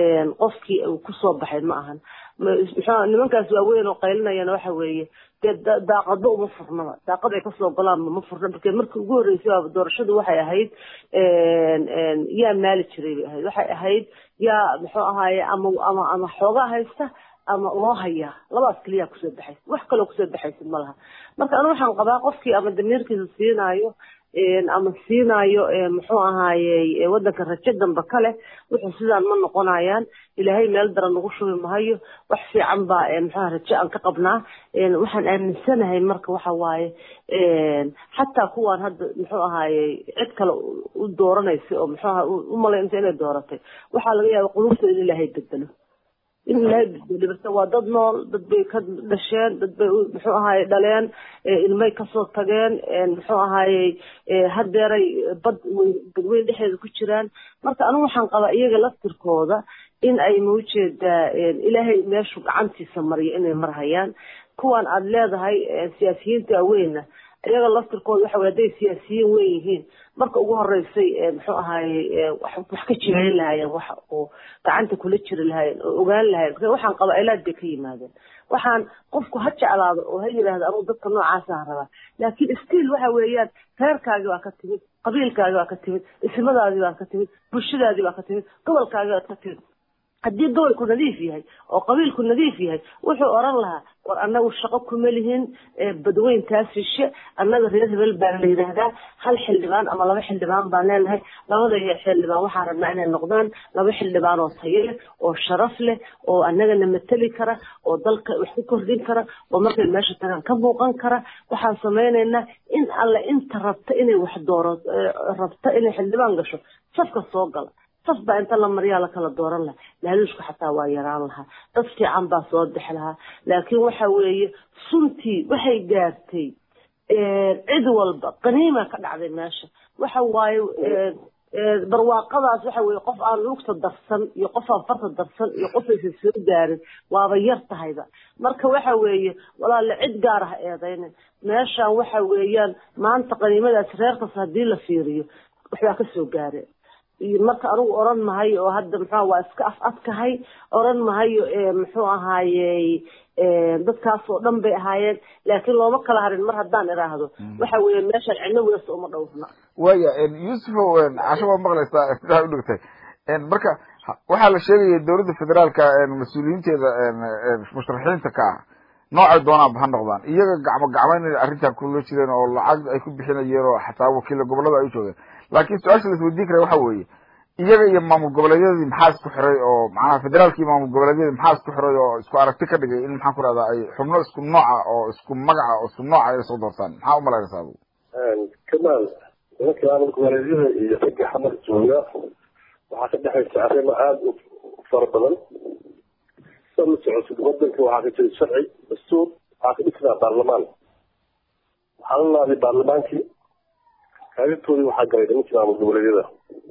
qofkii uu kusoo baxay ma ahan muxua nimankaas waaweyn oo qaylinayana waxa weeye dee daaqadba uma furnaba daaqad ay kasoo golaanba ma furna marka markii ugu horreysay waaba doorashadu waxay ahayd yaa maali jiray bay ahayd waxay ahayd yaa muxuu ahaaye ama ama ama xoogaa haysta ama loo hayaa labaas keliyaa kusoo baxaysa wax kaloo kusoo baxaysa ma laha marka anu waxaan qabaa qofkii ama damiirkiisa siinaayo ama siinaayo muxuu ahaaye wadanka rajo dambe kale wuxuu sidaan ma noqonayaan ilaahay meel daran nagu shubi mahayo wax fiican baa muxuaha rajo aan ka qabnaa waxaan aaminsanahay marka waxa waaye xataa kuwaan hadda muxuu ahaaye cid kale u dooranaysa oo muxuaha u malaynaysa inay dooratay waxaa laga yaaba qulubtooda in ilaahay bedelo in ilaahay bedelibarta waa dad nool dad bay ka dhasheen dad bay muxuu ahaaye dhaleen ilmay kasoo tageen muxuu ahaaye hadeeray bad badweyn dhexeeda ku jiraan marka anigu waxaan qabaa iyaga laftirkooda in ay maujeedaa ilaahay meeshu gacantiisa mariyo inay marhayaan kuwan aada leedahay siyaasiyiinta aweyna iyaga laftirkooda waxa wey hadday siyaasiyiin weyn yihiin marka ugu horeysay muxuu ahaaye wax ka jireyn lahaayeen wax oo gacanta kula jiri lahaayeen oo ogaan lahayen waxaan qabaa ilaad bay ka yimaadeen waxaan qofku ha jeclaado oo ha yidhaahdo anugu dadka noocaasaan rabaa laakiin stiil waxa weeyaan reerkaagi baa ka timid qabiilkaagi baa ka timid ismadaadii baa ka timid bulshadaadii baa ka timid gobolkaagi baad ka timid haddii gobolku nadiif yahay oo qabiilku nadiif yahay wuxuu oran lahaa war annagu shaqo kuma lihin badweyntaas shishe annaga reer hebel baan la yidhaahdaa hal xildhibaan ama laba xildhibaan baan leenahay labada xildhibaan waxaan rabnaa inay noqdaan laba xildhibaan oo tayo leh oo sharaf leh oo annagana mateli kara oo dalka wax ku kordhin kara oo markay meesha tagaan ka muuqan kara waxaan samaynaynaa in alle inta rabta inay wax dooro rabta inay xildhibaan gasho safka soo gala saf baa inta la maryaa la kala dooran lahaa laaluushka xataa waa yaraan lahaa dad fiican baa soo bixi lahaa laakiin waxa weeye suntii waxay gaartay cid walba qaniima ka dhacday meesha waxa waaye barwaaqadaas waxa weeye qof aan lugta darsan iyo qof aan farta darsan iyo qof aysan soo gaarin waaba yar tahayba marka waxa weeye walaale cid gaar ah eedaynin meeshaan waxa weeyaan maanta qaniimadaas reerkas haddii la fiiriyo waxbaa ka soo gaareen marka anigu oran mahayo oo hadda muxua waa iska af adkahay oran mahayo muxuu ahaaye dadkaas oo dhan bay ahaayeen laakiin looma kala harin mar haddaan iraahdo waxa weeye meeshaan cidno weesta uma dhowrna
waya yusufow casho waa maqlaysaa sidaa udhigtay marka waxaa la sheegaya dowladda federaalka mas-uuliyiinteeda musharaxiinta ka ah noocay doonaanba ha noqdaan iyaga gacmo gacmayn inay arrintan kula jireen oo lacag ay ku bixinayeen oo xataa wakiila gobolada ay u joogeen laakiin su-aasha la isweydiin kara waxa weeye iyaga iyo maamul goboleedyadii maxaa isku xiray oo macnaha federaalka iyo maamul goboleedyadii maxaa isku xiray oo isku aragti ka dhigay in maxaan ku rahdaa ay xubno isku nooca oo isku magaca oo isku nooca ay soo doortaan maxaa u malaynaysaa adu
kamaal nimanka maamul goboleedyada iyo ragga xamar jooga waxaa ka dhexaysa arrimo aada u fara badan sa la socotid wadanka waxaa ka jira sharci dastuur waxaa ka dhisnaa baarlamaan waxaa la laaday baarlamaankii kaalintoodii waxaa galay nimankii maamul goboleedyada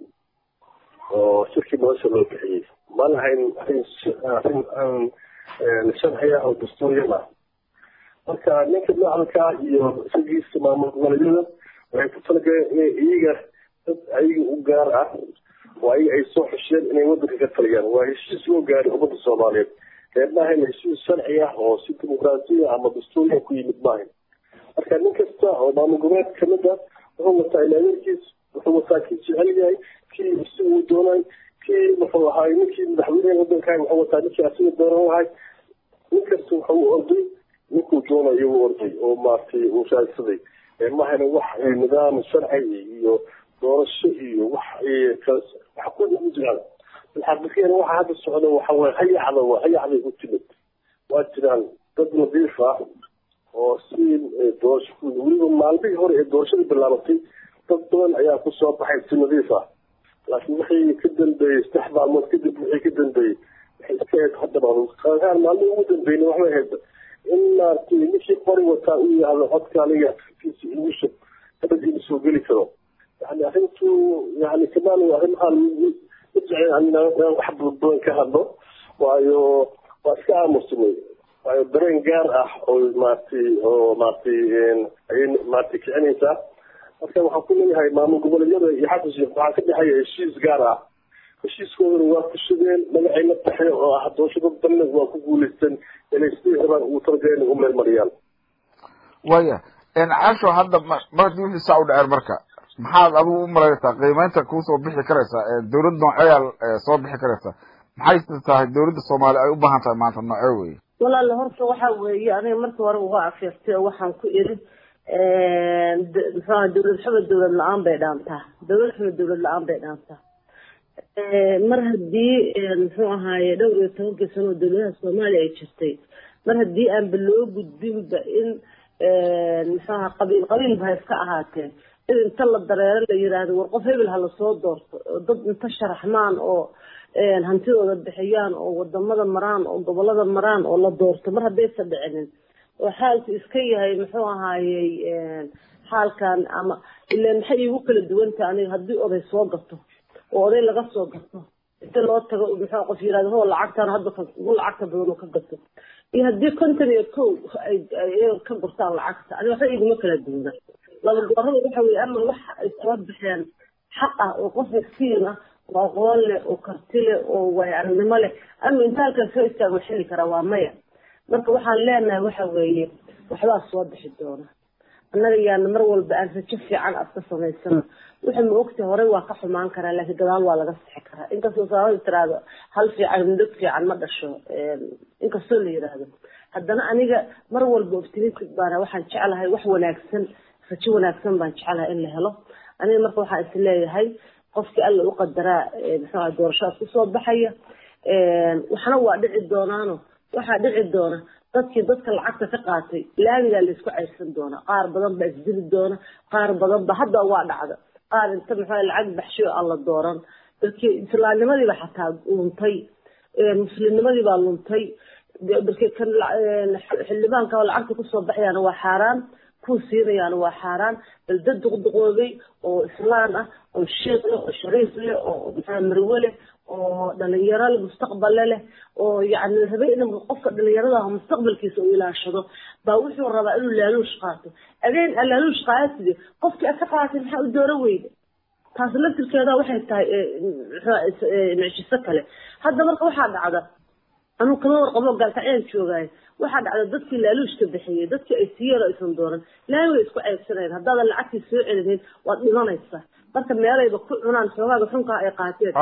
oo shirkii nolosha loo bixiyey ma lahayn arrin arrin sharci ah oo dastuuriyan ah marka ninka macalka iyo isagiisa maamul goboleedyada waxay ku talagaleen inay iyaga dad ayaga u gaar ah oo ayaga ay soo xusheen inay wadanka ka taliyaan waa heshiis loo gaaray ummadda soomaaliyeed ee maahayn heshiis sharci ah oo si dimuqraasiya ama dastuuriya ku yimid maahayn marka nin kasta oo maamul goboleed kamid ah wuxuu wataa ilaalinkiis wuxuu wataa kii jecel yahay kii si uu doonay kii wuxuu ahaay ninkii madaxweyneha wadankahay wuxuu wataa ninkii asiga doonan lahay nin kasta wuxuu u orday ninkuu doonayo u orday oo maaragtay uu raadsaday mahayna wax nidaam sharci iyo doorasho iyo wax wax ku ugu jiraan bilxaqiiqiyan waxa hadda socda waxa waye hayacda waa hayacday ku timid waa jiraan dad nadiif ah oo si doorasho weliba maalmihii hore ee doorashada bilaabatay dad badan ayaa kusoo baxay si nadiif ah laakiin wixii ka dambeeyey saddex maalmood kadib wixii ka dambeeyey waxay iska ahayd haddaba qaangaan maalmihii ugu dambeeyna waxbay ahayd in maaragtay ninkii qori wataa uu yihahdo codka aniga fikiisa igu shub dabad igu soo geli karo yani arrintu yani kamaan arrimahaan wax badan ka hadlo waayo waa iska aamusanay waayo dareen gaar ah oo maaragtay oo maaragtay ayay maaragtay kicinaysaa marka waxaan ku leeyahay maamul goboleedyada iyo xasan sheekh waxaa ka dhexeeya heshiis gaar ah heshiiskoodana waa ku shugeen magacay la taxe oo ah doorashada danna waa ku guuleysteen inay sidii rabaan ugu talagaleen u meel mariyaan
waya casho hadda markii wixii saa u dhaceen marka maxaad adigu u malaynaysaa qiimeynta kusoo bixi karaysa dowlad nooceeyaa soo bixi karaysa maxay tahay dowladda soomaali ay u baahan tahay maanta noocee weye
walaale horta waxa weeye aniga markii hore uga afeertay oo waxaan ku iri muxuaha dowlad xumed dowlad la-aan bay dhaantaa dowlad xumed dowlad la-aan bay dhaantaa mar haddii muxuu ahaaye dhowr iyo tobankii sano oo dowladaha soomaaliya ay jirtay mar haddii aanba loo gudbinba in muxuaha qabiil qabiilba ha iska ahaatee in inta la dareero la yiraahdo war qof hebel ha lasoo doorto oo dad inta sharaxmaan oo hantidooda bixiyaan oo wadamada maraan oo gobolada maraan oo la doorto mar haddaysa dhicinin oo xaalku iska yahay muxuu ahaayey xaalkan ama ilan maxay iigu kala duwanta aniga haddii oday soo gato oo oday laga soo gato inta loo tago muxuu qof yirahdo ho lacagtan hadda ugu lacagta badan oo ka gato iyo haddii konton iyo kow ay ka gurtaan lacagta aniga waxba iguma kala duwana laba goorada waxa weye ama waxa ay soo baxeen xaq ah oo qof miskiin ah oo aqoon leh oo karti leh oo waay aragnimo leh ama inta halkan soo istaago xili karaa waa maya marka waxaan leenahay waxa weeye waxbaa soo bixi doona annaga yaana mar walba aan rajo fiican aad ka samaysano waxa ma ogta horey waa ka xumaan karaa laakiin gadaal waa laga sixi karaa inkastoo saabada tiraahdo hal fiican midog fiican ma dhasho inkastoo la yidhaahdo haddana aniga mar walba optimistic baana waxaan jeclahay wax wanaagsan rajo wanaagsan baan jeclahay in la helo aniga marka waxaan is leeyahay qofkii alla u qadaraa muxuu doorashaad kusoo baxaya waxna waa dhici doonaano waxaa dhici doona dadkii dadka lacagta ka qaatay laamigaa laysku cayrsan doona qaar badan baa isdili doona qaar badan ba hadda waa dhacda qaar inta maxaa lacag baxshay oo alla dooran dadkii islaamnimadiiba xataa luntay muslimnimadii baa luntay dadkii kan xildhibaanka oo lacagta kusoo baxayaana waa xaaraan kuwa siinayaana waa xaaraan bal dad duqduqoobay oo islaan ah oo sheekh leh oo shariif leh oo maxaa marwe leh oo dhalinyaro leh mustaqbale leh oo yacni rabay in qofka dhalinyarada ah mustaqbalkiisa uu ilaashado baa wuxuu rabaa inuu laaluush qaato adeen a laaluush qaatide qofkii ad ka qaatay maxaa u dooro weyda taas laftirkeeda waxay tahay mucjiso kale hadda marka waxaa dhacda anuu kama warqabo gaalkacyaan joogaayo waxaa dhacda dadkii laaluushka bixiyey dadkii ay siiyeen oo aysan dooran laami way isku ceybsanayeen haddaadan lacagtii soo celinin waad dhimanaysaa marka meelayba ku cunaan xoogaaga xunkaa ay qaateen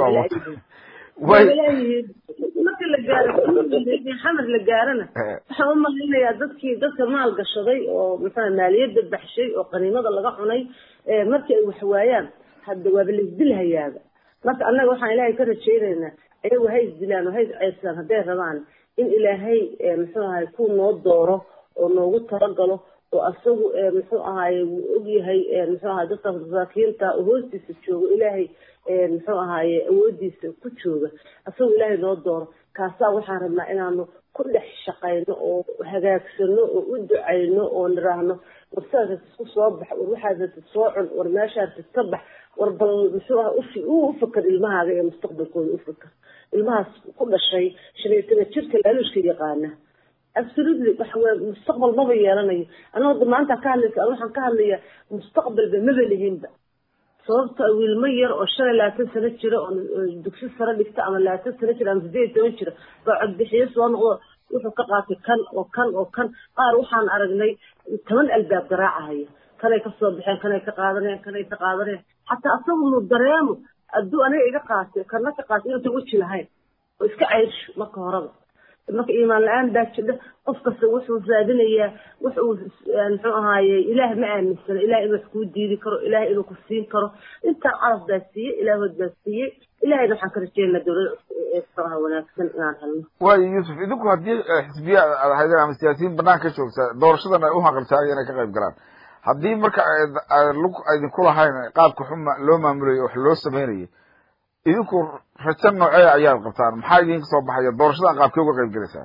leeyihiin marka la gaaro xamar la gaarana waxaan u malaynayaa dadkii dadka maal gashaday oo maxaa maaliyadda baxshay oo qaniimada laga cunay markii ay waxwaayaan hadda waaba laisdilhayaaba marka annaga waxaan ilaahay ka rajaynaynaa ayagu ha isdilaan oo ha isceybsadaan hadday rabaan in ilaahay muxuu ahay ku noo dooro oo noogu talagalo oo asagu muxuu ahaye wuu ogyahay muxuu ahay dadka masaakiinta oo hoostiisa joogo ilaahay muxuu ahaye awoodiisa ku jooga asagu ilaahay noo dooro kaasaa waxaan rabnaa inaanu ku dhex shaqayno oo hagaagsano oo u ducayno oo niraahno war sidaas isku soo bax war waxaas soo cun war meeshaas ka bax war bal muxuu aha u ufakar ilmahaaga ee mustaqbalkooda ufakar ilmahaas ku dhashay shan iyo toban jirka laaluushka yaqaana absolutely waxa weye mustaqbal maba yeelanayo aniga hadda maanta ka hadlaysa an waxaan ka hadlayaa mustaqbalba maba lihinba sababta wiilmo yar oo shan iyo labaatan sano jira oo dugsi sare dhigta ama labaatan sano jira ama sideed iyo toban jira baa codbixiyo soo noqdo wuxuu ka qaatay kan oo kan oo kan qaar waxaan aragnay toban albaab garaacahaya kanay kasoo baxeen kanay ka qaadanayaan kanay ka qaadanayaan xataa asagu mu dareemo hadduu aniga iga qaatay kana ka qaatay inuusan weji lahayn oo iska ceyrsho marka horeba marka iimaan la-aan baa jidha qof kasta wuxuu raadinayaa wuxuu muxuu ahaaye ilaah ma aaminsana ilaah inuu wax kuu diidi karo ilaah inuu ku siin karo intaa calaf baa siiyey ilaahood baa siiyey ilahayna waxaan ka rajeynaa dowlada wanaagsan inaan helno
waayo yuusuf idinku haddii xisbiya aad ahaydeen ama siyaasiyiin banaanka ka joogta doorashadan ay uhaqaltaagay inay ka qayb galaan haddii marka lug idinku lahayn qaabka xuma loo maamulayo wax loo sameynayay idinku rajo noocee ayaad qabtaan maxaa idinka soo baxaya doorashadan qaabkee uga qayb gelaysaan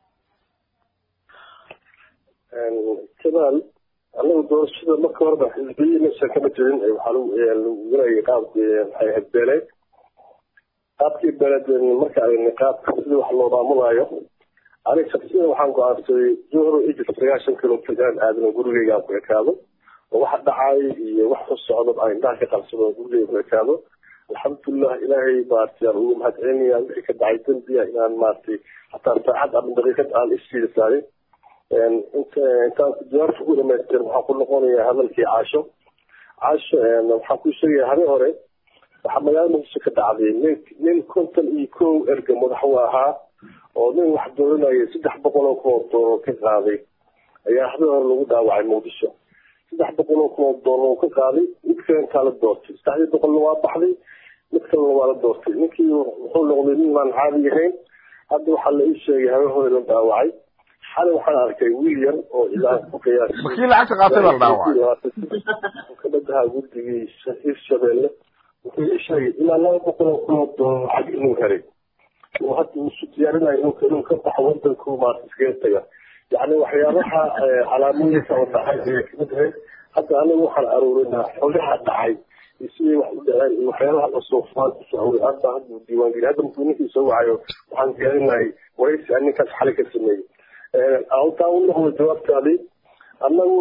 jamaal anagu doorashada marka horeba xisbiyi meesha kama jirin waxaa lagu gelayay qaabki maxay ahayd beeleed qaabkii beeleed marka ay qaabka sida wax loo maamulayo aniga shaksiyan waxaan go-aansaday johro egypt sagaashan kilomitr inaan aadano gurigeyga aan ku ekaado oo waxa dhacay iyo wax ku socdo aan indhaha ka qabsado gurigeyga ku ekaado alxamdulilah ilaahay maaragtay aan ugu mahadcelinaya wixii ka dhacay dembiya inaan maaragtay hataa saacad ama daqiiqad aan isfiida saarin intaan jawaabta ku dhamaystir waxaan ku noqonayaa hadalkii caasho caasho waxaan ku sheegaya habe hore waxaa magaalada muqdisho ka dhacday nin nin konton iyo kow erga madaxu ahaa oo nin wax dooranaya saddex boqol oo kun oo doolar ka qaaday ayaa habe hore lagu dhaawacay muqdisho saddex boqol oo kun oo doolar ka qaaday mid kalentaa la doortay saddexdii boqolna waa baxday mid kalena waa la doortay ninkii wuxuu noqday nin aan caadi ahayn hadda waxaa la ii sheegay habe hore la dhaawacay xalay waxaan arkay wiil yar oo ilaa ku qiyaasay
makii lacagta qaatay baa la dhaawacay
kamid ahaa gurdigii hirshabeelle wuxuu sheegay ilaa laba boqol oo kun oo doolar lacag inuu helay oo hadda uu isu diyaarinayo inuu inuu ka baxo wadanku maarta iskaga taga yacni waxyaabaha calaamooyinka oo dhacay ayay kamid ahayd hadda anigu waxaan aruurinaa xolaha dhacay iyo siday wax u dhaceen iyo waxyaabaha cusufaan kusoo haway hadda hadda uu diiwaangeliy hadda markuu ninkii soo wacayo waxaan diyaarinayay waraysi aan ninkaas xali ka sameeyey halkaa u noqdo jawaabtaadii annagu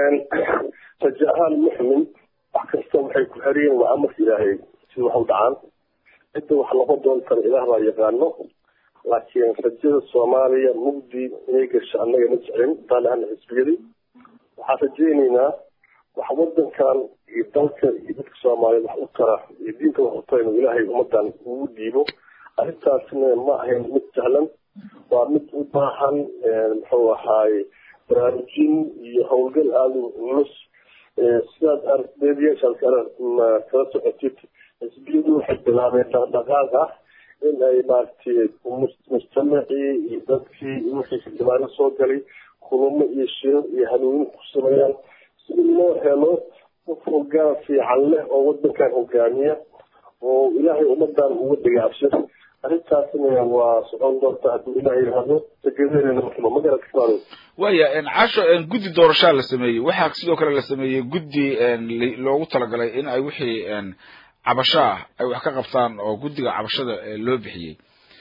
raja ahaan muxmin wax kasta waxay ku xeriyeen waa amarka ilaahay sida wax u dhacaan cidda wax noqon doontana ilaah baa yaqaano laakiin rajada soomaaliya mugdi inay gasho annaga ma jeclin taalaana xisbiyadii waxaan rajaynaynaa wax wadankan iyo dalka iyo dadka soomaaliyeed wax u tara iyo diinka wax u tara inuu ilaahay ummadan ugu dhiibo arrintaasna ma ahayn mid sahlan waa mid u baahan muxuu ahaaye baraarujin iyo howlgal aada u culus sidaad ardeedayaashaad kala kala socotid xisbiyadu waxay bilaabeen dhaqdhaqaaq ah in ay maaragtay mustamacii iyo dadkii wixii xildhibaano soo galay kulamo iyo shiro iyo hanuunin ku sameeyaan si loo helo qof hogaan fiican leh oo wadankan hogaamiya oo ilaahay ummadan uga dhiga abshir arrintaasna waa socon doonta hadduu ilaahay yidhaahdo tagedadeena markaba ma garan kasmaado
waya casho guddi doorashaa la sameeyey waxaa sidoo kale la sameeyey guddi loogu talagalay in ay wixii cabasho ah ay wax ka qabtaan oo guddiga cabashada loo bixiyey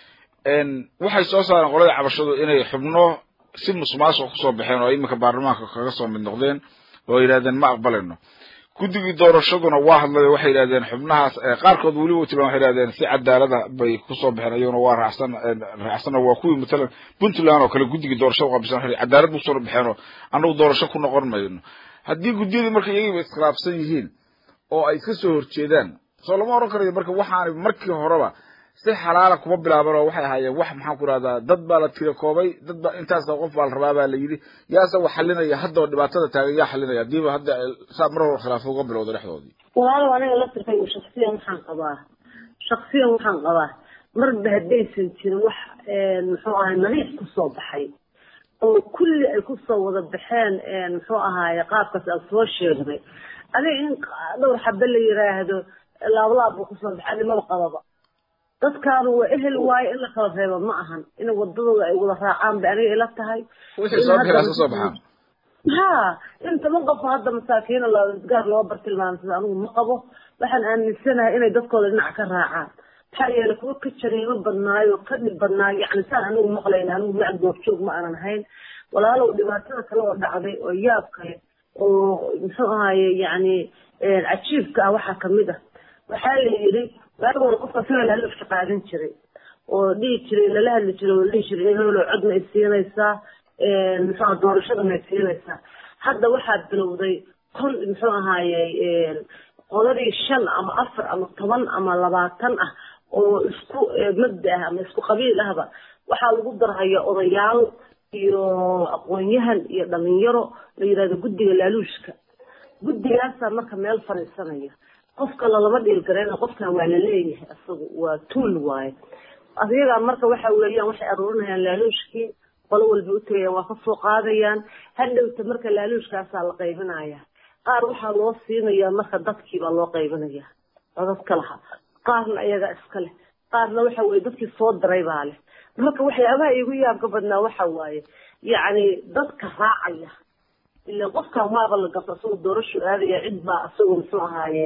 waxay soo saareen qolada cabashadu inay xubno si musuqmaasuq kusoo baxeen oo iminka baarlamaanka kaga soo mid noqdeen oo yidhahdeen ma aqbalayno guddigii doorashaduna waa hadlay waxay yidhahdeen xubnahaas qaarkood weliba tilmaan waxay yidhahdeen si cadaalada bay kusoo baxeen ayaguna waa raacsan raacsana waa kuwii matalan puntland oo kale guddigii doorashada qabisan waxay cadaalad bu kusoo baxeen oo annagu doorasho ku noqon mayno haddii guddiyadii marka iyagiiba iskhilaafsan yihiin oo ay iska soo horjeedaan soo lama oran karayo marka waxaanay markii horeba si xalaala kuma bilaaban oo waxay ahaayeen wax maxaan ku rahdaa dad baa la tira koobay dad ba intaas qof baa la rabaa baa la yidhi yaase wax xalinaya hadda oo dhibaatada taagan yaa xalinaya hadiiba hadda saa mar hore khilaafo uga bilowda dhexdoodii
walaalow aniga la tirkay shaksiyan waxaan qabaa shaksiyan waxaan qabaa marba haddaysan jirin wax muxuu ahay nadiif kusoo baxay oo kulli ay kusoo wada baxeen muxuu ahaaye qaabkaas aad soo sheegday adiga in dhowr xabe la yiraahdo laablaab buu kusoo baxay nimaba qababa dadkaanu waa ehel waaye in la kala reebo ma ahan in wadadooda ay wada raacaan bay aniga ila tahay
wixii soo bixi ka soo baxaan
ha in toban qof hadda masaakiina gaar loo bartilmaamsada anigu ma qabo waxaan aaminsanahay inay dadkooda dhinac ka raacaan maxaa yeele kuwa ka jariimo badnaayo ka dhib badnaayo yani saan anigu maqlayna anigu mac goobjoog ma aanan ahayn walaalow dhibaatada kale oo dhacday oo yaab kale oo muxuu ahaye yani cajiibka ah waxaa kamid ah waxaa la yidhi waagi hore qofka sida lalafka qaadan jiray oo dhihi jiray lala hadli jiray oo dhihi jiray hebelo codna ay siinaysaa muxuu doorashadana ay siinaysaa hadda waxaa bilowday kon muxuu ahaaye qoladii shan ama afar ama toban ama labaatan ah oo isku mabda ah ama isku qabiil ahba waxaa lagu darhaya odayaal iyo aqoon-yahan iyo dhalinyaro la yidhahdo guddiga laaluushka guddigaasaa marka meel fadhiisanaya qofka lalama dhiilgareyna qofkan waa laleeyahay isagu waa tuul waaye adiyagaa marka waxa weeyaan waxay aruurinayaan laaluushkii qolo walba utagayaan waa kasoo qaadayaan hadhowta marka laaluushkaasaa la qaybinaya qaar waxaa loo siinayaa marka dadkiibaa loo qaybinaya oo dadka laha qaarna ayagaa iska leh qaarna waxa weye dadkii soo diray baa leh marka waxyaabaha igu yaabka badnaa waxa waaye yacni dadka raacaya ila qofkan waaba la gabta isagoo doorashu aadaya cid baa isagoo muxuu ahaaye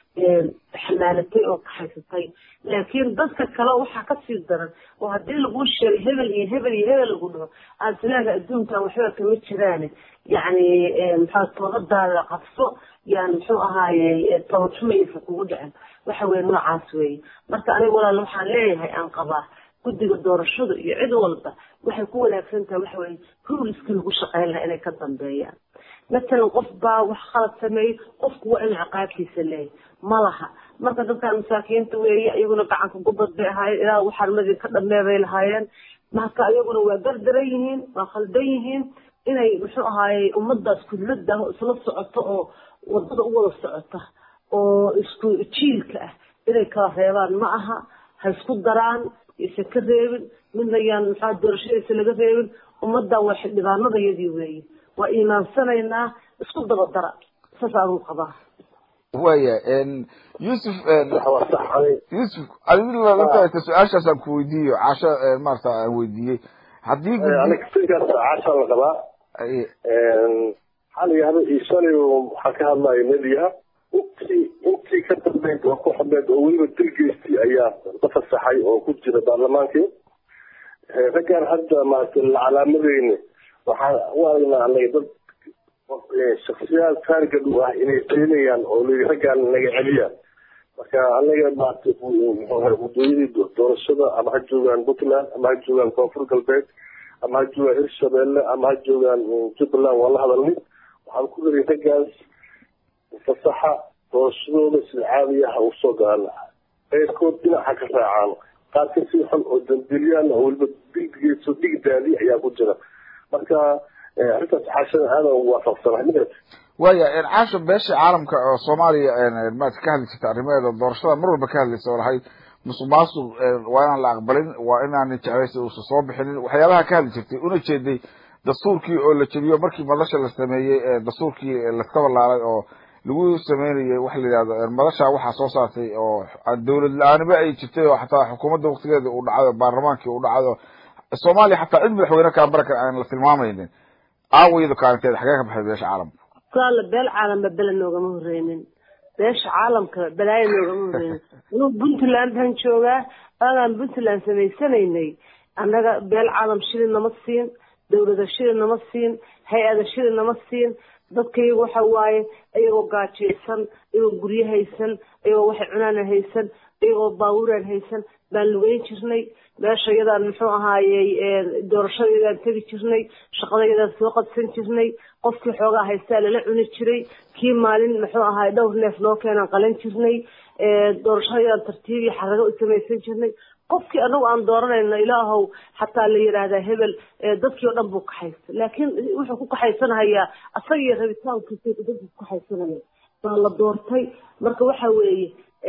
xamaalatay oo kaxaysatay laakiin dadka kale waxaa kasii daran oo haddii laguu sheegay hebel iyo hebel iyo hebel lagu dhaho aad silaaga adduunkan waxba kama jiraane yacni maxaa toobadaada qabso yani muxuu ahaaye tobajumaysa kugu dhicin waxa weye noocaas weeye marka aniga walaal waxaan leeyahay aan qabaa guddiga doorashada iyo cid walba waxay ku wanaagsan tahay waxa weye ruliskii lagu shaqeyn lahaa inay ka dambeeyaan matalan qof baa wax khalad sameeyey qofku waa inuu ciqaabtiisa leeyahy ma laha marka dadkan masaakiinta weeye iyaguna gacanka gubad bay ahaayeen ilaa waxarmadii ka dhamee bay lahaayeen marka iyaguna waa gardaran yihiin waa khaldan yihiin inay muxuu ahaaye ummadaas kudlada oo isla socoto oo wadada u wada socota oo isku jiilka ah inay kala reebaan ma aha ha isku daraan isa ka reebin midna yaan maxaa doorashadiisa laga reebin ummadan waa xildhibaanadayadii weeye waa iimaansanaynaa isku dabadara saas aanu qabaa
waya yusuf
waxa waa sax ani
yusuf adigu lafta su-aashaasaan ku weydiiyo casho maarata aan weydiiyey haddii
aniga fikirkaas caashaan la qabaa
Ay-
xaliga hada iyo shalay waxaa ka hadlaya mediaha intii intii ka dambeyd oo ku xidhneed oo weliba dilgeystii ayaa la fasaxay oo ku jira baarlamaankii Eh, raggaan hadda maaragtay la calaamadeyne waxaan u aragnaa anaga dad eh, shaksiyaad taargad u ah inay keenayaan oo la raggaan naga celiya marka anaga maaragtay muxuu ahay waddooyadii do- doorashada ama ha joogaan puntland ama ha joogaan koonfur galbeed ama ha joogaan hirshabeelle ama ha joogaan mm, jubbaland waa la hadalnay waxaan ku leeyahay raggaas fasaxa doorashadooda sida caadiga ah usoo galaan qeyrkood dhinaca ka raacaan qaar ka sii xun oo dambiliyaan oo weliba diggeeso digdaadi ayaa ku jira marka eh, arrintaas xaashada aadan ugu waafaqsanahay midaas
waya caasho beesha caalamka oo soomaaliya maarata ka hadli jirta arrimaheeda doorashada mar walba ka hadlaysa oo lahayd musuq maasuq waa inaan la aqbalin waa inaan jeclaysi uusan soo bixinin waxyaabaha ka hadli jirtay una jeeday dastuurkii oo la jebiyo markii madasha la sameeyey ee dastuurkii laskaba laalay oo lagu sameynayay waxa la yidhahdo madasha waxaa soo saartay oo dowlad la-aaniba ay jirtay oo xataa xukuumadda waktigeeda uu dhacay oo baarlamaankii uu dhacay oo soomaaliya xataa cid madaxweyne kaa marka aan la tilmaamaynin aawaydu kaalinteeda xagee ka baxay beesha caalamka
saala beel caalamba bele noogama horeynin beesha caalamka balaayo noogama horeynin anuu puntland baan joogaa agaan puntland samaysanaynay annaga beel caalam shilin nama siin dawlada shilin nama siin hay-ada shilin nama siin dadka iyagu waxa waaye iyagoo gaajaysan iyagoo guryo haysan iyagoo waxay cunaan haysan iyagoo baabuuraan haysan baan lugeyn jirnay meesha iyadaan muxuu ahaayey doorashadayadaan tegi jirnay shaqadayadaan soo qabsan jirnay qofkii xoogaa haystaa lala cuni jiray kii maalin muxuu ahaay dhowr neef noo keenaan qalan jirnay doorashadayadaan tartiib iyo xarago u samaysan jirnay qofkii anagu aan dooranayno ilaahow xataa la yidhaahdaa hebel dadkii oo dhan buu kaxaysta laakiin wuxuu ku kaxaysanahayaa asaga iyo rabitaankiisa dadku ku kaxaysanaya baa la doortay marka waxa weeye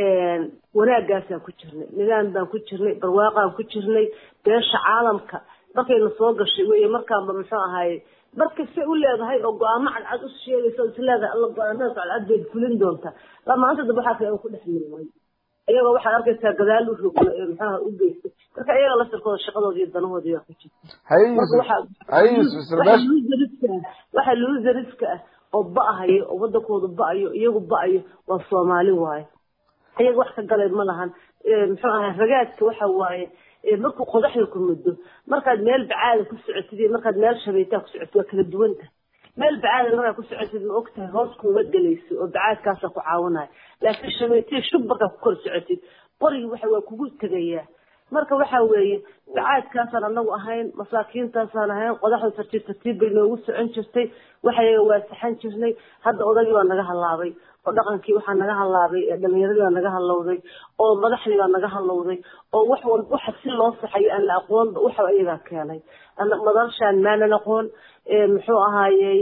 wanaagaasaan ku jirnay nidaam baan ku jirnay barwaaqaan ku jirnay beesha caalamka markayna soo gashay weye markaanba muxuu ahaaye marka say u leedahay oo go-aamo cadcad u sheegaysa oo is leedahay alla go-aamadaas cadcad bayd fulin doontaa la maanta dambe waxaa kale ku dhex milmay iyagoo waxaad arkaysaa gadaal u rogla ee maxaha u geystay marka iyaga laftirkooda shaqadooda iyo danahoodii waa ku jirta
haye
marka
yusuf
waxaa
haye yusuf isla
waxaa
beesha
luusariska ah waxaa luusariska ah oo ba-ahayo oo wadankooda ba-ayo iyagu ba-ayo waa soomaali waaye iyaga wax ka galay ma lahan Eh, muxuu ahay ragaadka waxa waaye eh, markuu qodaxda ku muddo markaad meel bacaada ku socotid iyo markaad meel shabeetaa ku socotid waa kala duwan tahay meel bacaada markaad ku socotid ma ogtahay hoos kuuma gelayso oo bacaadkaasaa ku caawinaya laakiin shabeetiya shub markaad ku kor socotid qorigi waxa waa kugu tegayaa marka waxa weeye bacaadkaasaan anagu ahayn masaakiintaasaan ahayn qodaxda tartiib tartiib bay noogu socon jirtay waxayaga waa saxan jirnay hadda odagii baa naga halaabay oo dhaqankii waxaa naga halaabay ee dhalinyaradii baa naga halowday oo madaxdii baa naga halowday oo wax walba waxa si loo saxayo aan la aqoonba waxa ayagaa keenay Ana- madalshaan maanan aqoon ee muxuu ahaayey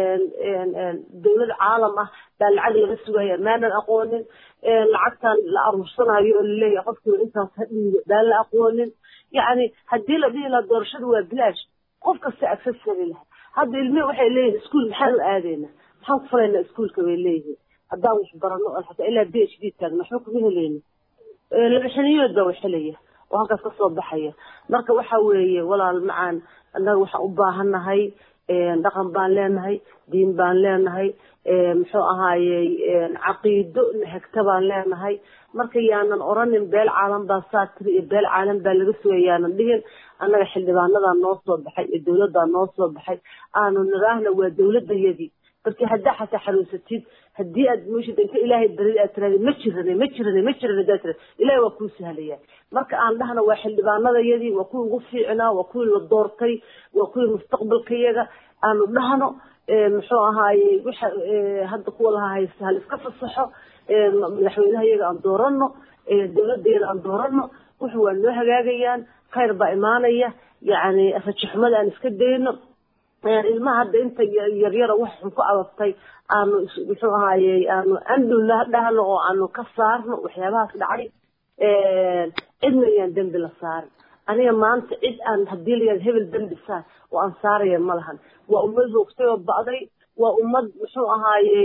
dawlad caalam ah baa lacag laga sugaya maanan aqoonin ee lacagtan la aruursanayo oo laleeyahay qofkiiba intaas ha dhiibo baan la aqoonin yacni haddii la dhihi lahaa doorashadu waa bilaash qof kasta access heli lahaa hadda ilmihi waxay leeyihin iskuul maxaan u aadaynaa maxaan ku falaynaa iskuulka bay leeyihiin haddaan wax barano oo xataa ilaa b h d taagna waxba kuma helayno Eh, laba xiniyood baa wax helaya oo halkaas kasoo baxaya marka waxa weeye walaal macaan annaga waxaan u baahannahay eh, dhaqan baan leenahay diin baan leenahay eh, muxuu ahaayey eh, caqiido hegta baan leenahay marka yaanan oranin beel caalam baa saa tiri iyo beel caalam baa laga sugay yaanan dhihin annaga xildhibaanadaa noo soo baxay iyo dawladdaa noo soo baxay aanu niraahna waa dawladayadii markii haddaa xataa xanuunsatid haddii aad mooshid inta ilaahay barid aad tirahdid ma jirane ma jirane ma jirane haddaad tirahdid ilaahay waa kuu sahlaya marka aan dhahna waa xildhibaanadayadii waa kuwii ugu fiicnaa waa kuwii la doortay waa kuwii mustaqbalkayaga aanu dhahno eh, muxuu ahaaye waxa eh, hadda kuwa laha haysta hal iska fasaxo eh, ma- madaxweynaha iyaga aan doorano eh, dawladayada aan doorano wuxu waa noo hagaagayaan khayr baa imaanaya yacni rajaxumada aan iska dayno Een, ilmaha hadda inta ya- yaryara wax xun ku abaftay aanu is- muxuu ahaayey aanu andhulna dhahno oo aanu ka saarno waxyaabahaas dhacay Een, cidna yaan dembi la saarin aniga maanta cid aan haddii la yihahdo hebel dembi saar oo aan saaraya ma lahan waa ummad hoogtay oo ba'day waa ummad muxuu ahaayey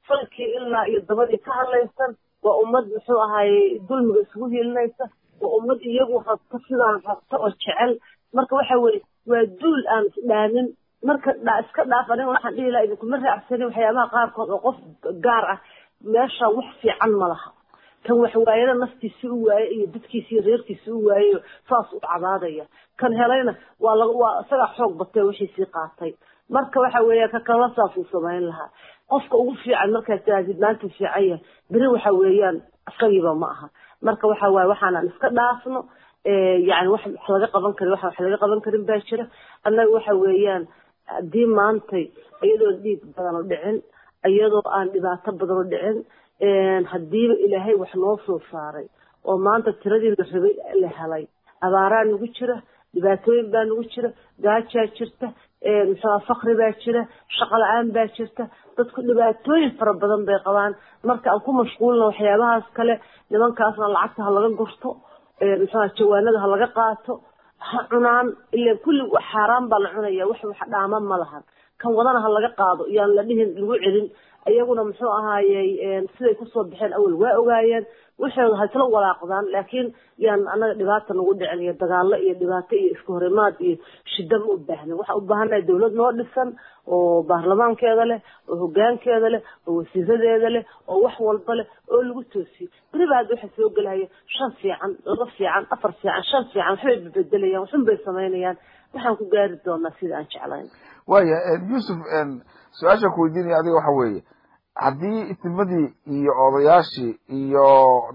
falkii ilaa iyo dabadii ka hadlaysan waa ummad muxuu ahaayey dulmiga isugu hiilinaysa waa ummad iyagu rabta sidaan rabta oo jecel marka waxa weye waa duul aan isdhaamin marka dha iska dhaaf aniga waxaan dhihi lahaa idinkuma raacsanin waxyaabaha qaarkood oo qof gaar ah meesha wax fiican ma laha kan waxwaayada naftiisi u waaye iyo dadkiisi iyo reerkiisi u waayeyo saas u cabaadaya kan helayna waa la waa isagaa xoog batay wixiisii qaatay marka waxa weeya ka kala saasuu samayn lahaa qofka ugu fiican markaad tirahdid maanta fiican yahay beri waxa weeyaan isagiiba ma aha marka waxa waaye waxaanaan iska dhaafno yani wax wax laga qaban karin waxa wax laga qaban karin baa jira annaga waxa weeyaan haddii maantay iyadoo dhiig badan oo dhicin iyadoo aan dhibaato badan oo dhicin haddiiba ilaahay wax noo soo saaray oo maanta tiradii la rabay la helay abaaraa nagu jira dhibaatooyin baa nagu jira gaajaa jirta muxua fakri baa jira shaqo la-aan baa jirta dadku dhibaatooyin fara badan bay qabaan marka aan ku mashquulna waxyaabahaas kale nimankaasna lacagta ha laga gurto muxua jawaanada ha laga qaato ha cunaan ila kulli xaaraan baa la cunaya wax wax dhaama ma lahan kan wadana ha laga qaado iyaan la dhihin lagu celin iyaguna muxuu ahaayey siday kusoo baxeen awal waa ogaayeen waxooda ha isla walaaqdaan laakiin yaan annaga dhibaata nagu dhicin iyo dagaalo iyo dhibaato iyo isku horimaad iyo shida ma u baahnin waxaan u baahannahay dawlad noo dhisan oo baarlamaankeeda leh oo hogaankeeda leh oo wasiiradeeda leh oo wax walba leh oo lagu toosiyo beriba hadda waxaa soo gelaya shan fiican laba fiican afar fiican shan fiican waxbay bebedelayaan waxun bay samaynayaan waxaan ku gaari doonaa sida aan jeclayn
waya yuusuf su-aashaan ku weydiinaya adiga waxa weeye haddii isnimadii iyo odayaashii iyo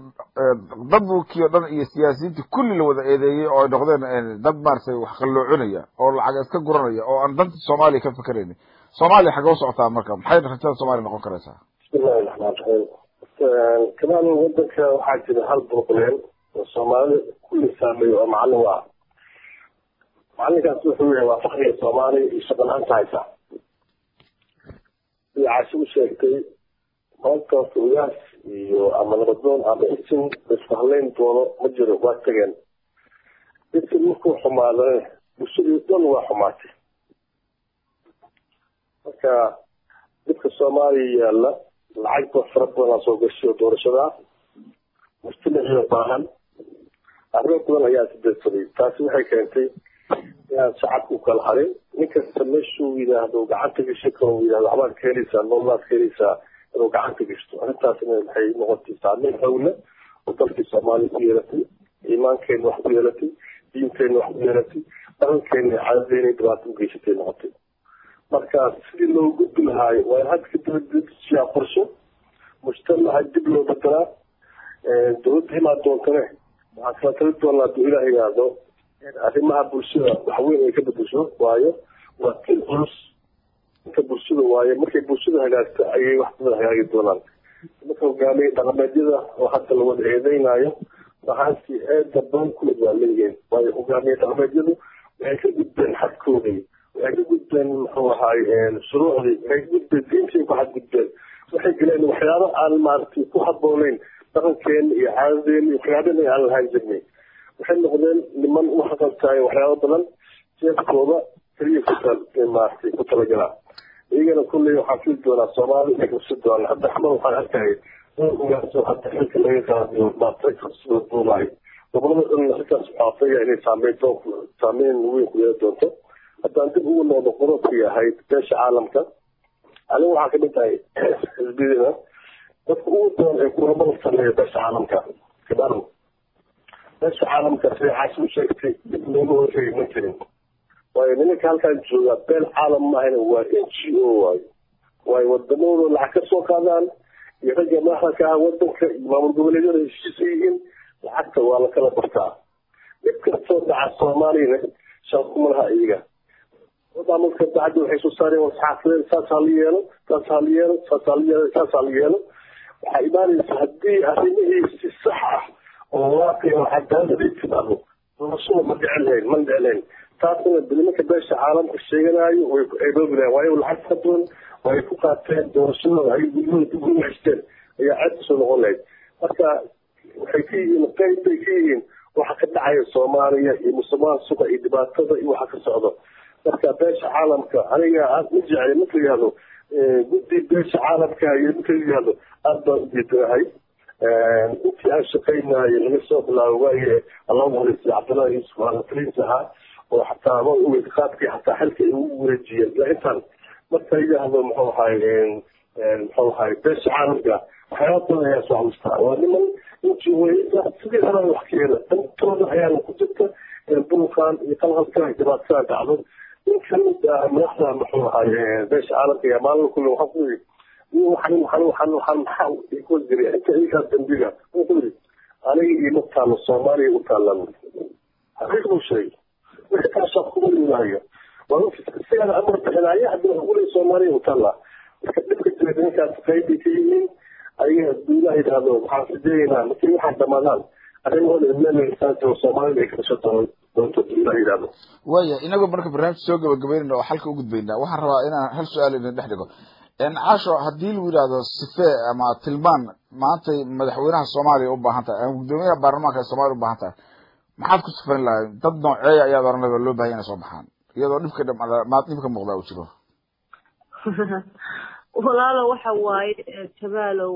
dadkii o dhan iyo siyaasiyiintii kulli la wada eedeeyey oo ay noqdeen dad maaragtay wax qalloocinaya oo lacag iska guranaya oo aan danta soomaaliya ka fekeraynin soomaaliya xagee u socotaa marka maxay rajada soomaaliya noqon karaysaa
bismillahi raxmaan raxiim kamaal wadanka waxaa jira hal burbuleen oo soomaalida kulli saameeyo oo macallin u ah macalinkaas wuxuu yahay waa fakriga soomaaliya iyo shaqo la-aanta haysa sida caashi u sheegtay maanta horta ugaas iyo ama nabadoon ama isin laisku hadlayn doono ma jiro waa tageen isin markuu xumaadane bulshadii dhan waa xumaatay marka dadka soomaaliya yaalla lacagba fara badanaa soo gashay oo doorashada mujtamaciyo baahan arrimo badan ayaa sideedsaday taasi waxay keentay inaan shacabka u kala harin nin kasta meeshuu yidhaahdo gacanta gashi karo yidhahdo waxbaad ka helaysaa noolaad ka helaysaa inuu gacanta gashto arrintaasna waxay noqotay saameyn hawle oo dalkii soomaaliya ku yeelatay iimaankeena wax ku yeelatay diinteena wax ku yeelatay dhaqankeena caadadeena dhibaato u geysatay noqotay marka sidii loo gudbi lahaayo waa in hadda kadibadsiyaa qorsho mujtamaca dib loo bedelaa dowladda imaa doontane waxaan kala tali doonaa haduu ilaah yidhaahdo arrimaha bulshada waxweyn ay ka bedesho waayo waa til culus inta bulshada waayo markay bulshada hagaagto ayay wax badan hagaagi doonaan marka hogaamiye dhaqameedyada oo hadda la wada eedeynayo waxaasi eeda badan kulid waa leeyihiin waayo hogaamiye dhaqameedyadu waxay ka gudbeen xadkoodii waxay ka gudbeen muxuu ahaay shuruucdii waxay ka gudbeen diintii ku xadgudbeen waxay galeen waxyaabo aan maaragtay ku habooneyn dhaqankeena iyo caadadeena iyo waxyaabana aan lahaan jirnay waxay noqdeen niman u xaqabtahay waxyaabo badan jeefkooda keliya ku maaragtay ku talagalaa iyagana kulley waxaan fili doonaa soomaali inay kursi doonaan hadda xamal waxaan arkayay in ogaaso hadda xilka laga qaadiyo maartay kursida duulaay gobolada dhan halkaas waxaa filaya inay saameyn saameyn weyn ku yeeli doonto haddaan dib ugu noqdo qodobkii ahayd beesha caalamka anigu waxaa kamid tahay xisbiyada dadka ugu badan ee kulamada sameeya beesha caalamka kadhano beesha caalamka sidaxaas u sheegtay dib looga horreeyay ma jirin waayo nimanka halkaan joogaa beel caalam maahayna waa n g o waayo waayo wadamahooda lacag ka soo qaadaan iyo ragga madaxda ka ah wadanka iyo maamul goboleedyada heshiisa yihiin lacagta waa la kala bartaa dhib kastoo dhaca soomaaliyana shaquma laha iyaga maamulka dacadda waxay soo saareen wasxaafadeen saas ha la yeelo saas ha la yeelo saas ha la yeelo saas ha la yeelo waxaa imaanaysa haddii arrimihii si sax ah oo waaqic oo cadaalad ay timaado doorashada ma dhicin lahayn ma dhicin lahayn taasna nimanka beesha caalamka sheeganayo way ku ceeboobi lahayn waayo lacag ka badan way ku qaateen doorashadooda ay guryahooda dib ugu haysteen ayaa ceeb kasoo noqon lahayd marka waxay ka yihiin qeyb bay ka yihiin waxa ka dhacaya soomaaliya iyo musuqmaasuqa iyo dhibaatada iyo waxa ka socdo marka beesha caalamka aniga aad ma jeclay marka yihahdo guddi beesha caalamka iyo ninka yihahdo aada baan ujeedanahay intii aan shaqaynayo laga soo bilaabo waagi allah wareysay cabdullahi yuusuf alataliis ahaa oo xataa ma ogeyd qaadkii xataa xilka ay ugu wareejiyeen ilaa intaan marka yidhaahdo muxuu ahay muxuu ahay beesha caalamka waxyaaba badan ayaa soo xalustaa waa niman intii weyda sidii horaan wax keena dantooda ayaana ku jirta bulkan iyo qalqalka dhibaatada dhacdo in kamid ah madaxda muxuu ahay beesha caalamka iyo maalin kulle waxaa ku yidhi waxan waxan waxan waxan maxaa ku jiray inta iyagaa dambiga wuxuu ku yidhi aniga iyo mataalo soomaaliya u taalan xaqiiq buu sheegay wixii kaashaa kuma imaaya waa isagaa amar bixinaya haddii wax kuley soomaaliya u taallaa marka dhibka jira ninkaas qaybay ka yihiin ayaga duulaha yidhaahdo waxaan sideegaynaa markii waxaa dhamaadaan arrimahooda imleelsaanti oo soomaalida ay kasho doonto duulaha yidhaahdo
waya inagoo marka barnaamij soo gabagabeynayna oo xalka u gudbaynaa waxaan rabaa inaan hal su-aal idin dhex dhigo caasho haddii lagu yidhahdo sife ama tilmaan maantay madaxweynaha soomaaliya u baahan tahay ama guddoomiyaha baarlamaanka ee soomaliya u baahan tahay maxaad ku sifayn lahay dad nooceeya ayaad oranayba loo bahanya inay soo baxaan iyadoo dhibka maad dhibka muuqdaa uu jiro
walaalo waxa waaye jamaalow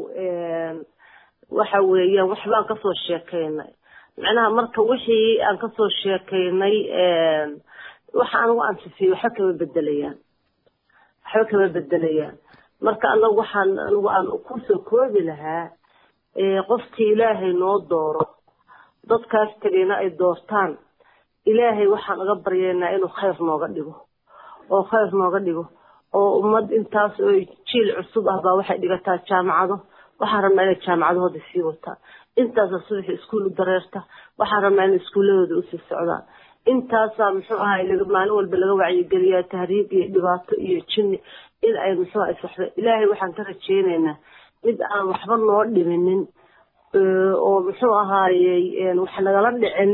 waxa weeyaan waxbaan kasoo sheekaynay macnaha marka wixii aan kasoo sheekaynay waxa anigu aan sifiyey waxba kama bedelayaan waxba kama bedelayaan marka anagu waxaan anigu aan kusoo koobi lahaa qofkii ilaahay noo dooro dadkaas tegayna ay doortaan ilaahay waxaan uga baryaynaa inuu khayr nooga dhigo oo khayr nooga dhigo oo ummad intaas oo jiil cusub ah baa waxay dhigataa jaamacado waxaan rabnaa inay jaamacadahooda sii wataan intaasa subaxi iskuul u dareerta waxaan rabnaa inay iskuuladooda usii socdaan intaasaa muxuu ahay maalin walba laga wacyigeliyaa tahriib iyo dhibaato iyo jinni in ay muxuu ahay saxda ilaahay waxaan ka rajeynaynaa mid aan waxba noo dhiminin oo muxuu ahaayey wax nagala dhicin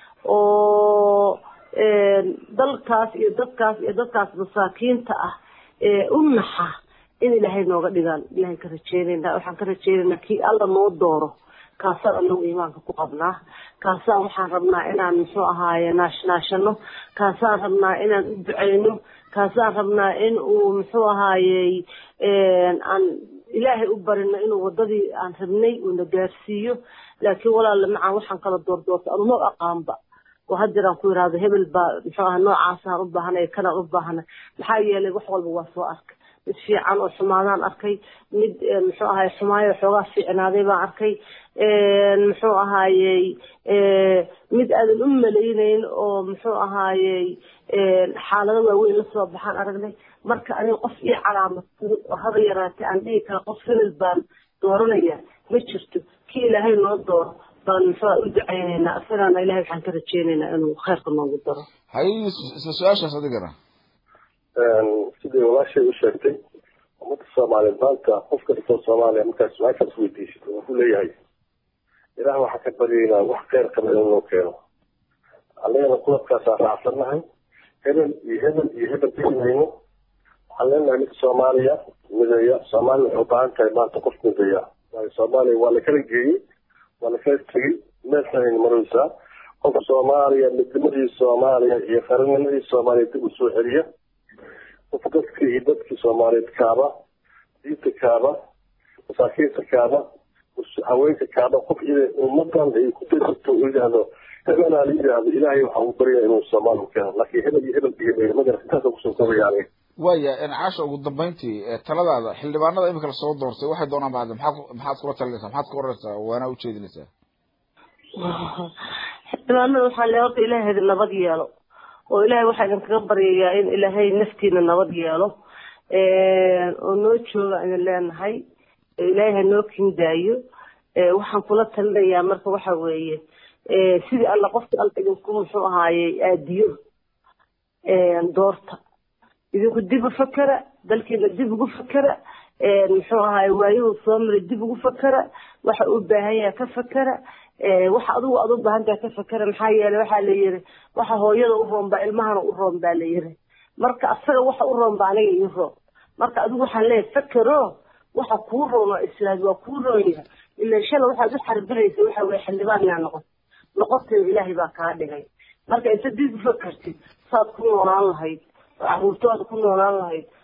oo dalkaas iyo dadkaas iyo dadkaas masaakiinta ah u naxa in ilaahay nooga dhigaan ilahay ka rajeynaynaa waxaan ka rajeynaynaa kii alla noo dooro kaasaan anagu iimaanka ku qabnaa kaasaan waxaan rabnaa inaan muxuu ahaaye naashnaashano kaasaan rabnaa inaan u duceyno kaasaan rabnaa in uu muxuu ahaayey aan ilaahay u barino inuu wadadii aan rabnay uuna gaarsiiyo laakiin walaala macaan waxaan kala doordoorta anuma aqaanba oo hadeeraan ku yidhaahdo hebel baa muxuu aha noocaasaan u baahanay kanaan u baahanay maxaa yeelay wax walba waa soo arkay mid fiican oo xumaadaan arkay mid muxuu ahaye xumaayo xoogaa fiicnaaday baan arkay muxuu ahaayey mid aadan u malayneyn oo muxuu ahaayey xaalado waaweyn lasoo baxaan aragnay marka aniga qof ii calaamadsaday oo haba yaraatay aan dhihi kara qof hebel baan dooranaya ma jirto kii ilaahay noo dooro baan muxuu u duceyneynaa isagaana ilahay waxaan ka rajeyneynaa inuu khayrka noogu daro
hay isla su-aashaas adigana
sidii walaashay u sheegtay ummadda soomaaliyeed maanta qof kastoo soomaaliya markaad su-aashaas weydiisid wuxuu ku leeyahay ilaah waxaa ka baryaynaa wax kheyr qaba in loo keeno annagana qudabkaasaan raacsannahay hebel iyo hebel iyo hebel dhimayno waxaan leenahay mid soomaaliya mideeya soomaaliya waxay u baahan tahay maanta qof mideeya waayo soomaaliya waa la kala geeyey waa la kala tegey meel xunayna maraysaa qof soomaaliya midnimadii soomaaliya iyo qaranimadii soomaaliya dib u soo celiya qof dadkii iyo dadkii soomaaliyeed kaaba diinta kaaba masaakiinta kaaba haweenka kaaba qof ummadan ay ku darsato u yidhaahdo hebelaa la yidhaahdo ilaahay waxaa u baryaa inuu soomaali u keeno laakiin hebel iyo hebel iyo magara intaasa kusoo kobaya aniga
waya caasha ugu dambeyntii taladaada xildhibaanada imika lasoo doortay waxay doonaan ba hadde maxaad maxaad kula talinaysaa maxaad ka oranaysaa waana ujeedinaysaa
xildhibaanada waxaan le horta ilaahay idin nabad yeelo oo ilaahay waxaa idinkaga baryayaa in ilaahay naftiina nabad yeelo oo noo jooga idin leenahay ilaahay ha noo kindaayo waxaan kula talinayaa marka waxa weeye sidii alla qofkii alla idinku muxuu ahaayey aadiyo doorta idinku dib u fakera dalkiina dib ugu fakera muxuu ahaay waayuhu soo maray dib ugu fakera waxa uu baahan yahay ka fakera waxa adigu aad u baahan tahay ka fakera maxaa yeelay waxaa la yiri waxa hooyada u roon baa ilmahana u roon baa la yiri marka asaga waxa u roon baa aniga ii roon marka adigu waxaan leeyahay fakero waxa kuu roon oo islaad waa kuu roon yahay ilaa shala waxaad u xarbinaysa waxa weye xildhibaan yaa noqon noqoteeda ilaahay baa kaa dhigay marka inta dib u fakertid saad ku noolaan lahayd oo caruurtooda ku noolaan lahayd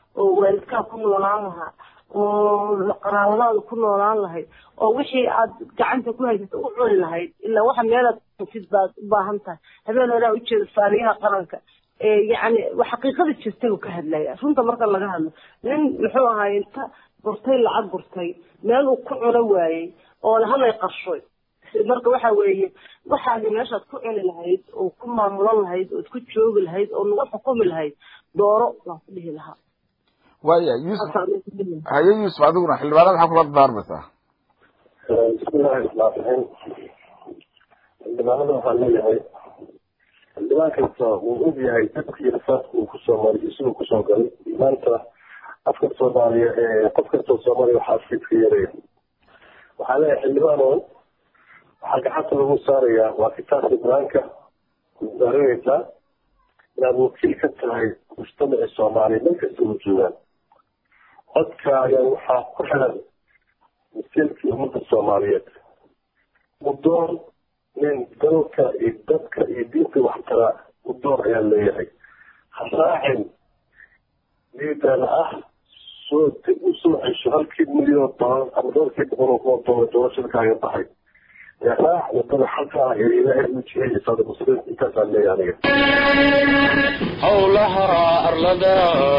oo waalidkaa ku noolaan lahaa oo qaraabadaada ku noolaan lahayd oo wixii aad gacanta ku haysata u cuni lahayd ilaa waxa meelaad sid baad u baahan tahay habeen horaa ujeeda faariyaha qaranka yani xaqiiqada jirtay uu ka hadlaya runta marka laga hadlo nin muxuu ahaay inta gurtay lacag gurtay meel uu ku cuno waayey oo halay qarshoy marka waxa weeye waxaadi meeshaad ku cuni lahayd oo ku maamulan lahayd ood ku joogi lahayd oo nagu xukumi lahayd dooro waan ku dhihi lahaa
waya yuusuf haye yuusuf adiguna xildhibaanada maxaa kula daarmaysaa
bismillahi raxmaan raxiim xildhibaanada waxaan leeyahay xildhibaan kasta wuu og yahay dadkii rasaadka uu kusoo maray iyo siduu kusoo galay maanta afka soomaaliya qof kastoo soomaaliya waxaa fiidka yaraya waxaa leeyahay xildhibaan oo waxaa gacanta lagu saarayaa waa kitaabka qur-aanka wasaaranaysaa inaad wakiil ka tahay mujtamaci soomaaliya meel kasta u joogaan codkaaga waxaa ku xiran masiirkii ummadda soomaaliyeed udoon nin dalka iyo dadka iyo diinta waxtara udoon ayaa leeyahay ha raacin liidana ah soo usoo cesho halkii milyan oo dolar ama dhowrkii boqol oo kun oo dolar doorashada kaaga baxay ee raac wadada xalka ah ee ilaahay u jihaya saada muslimiin intaasaan leeyahay aniga
howlaha arlada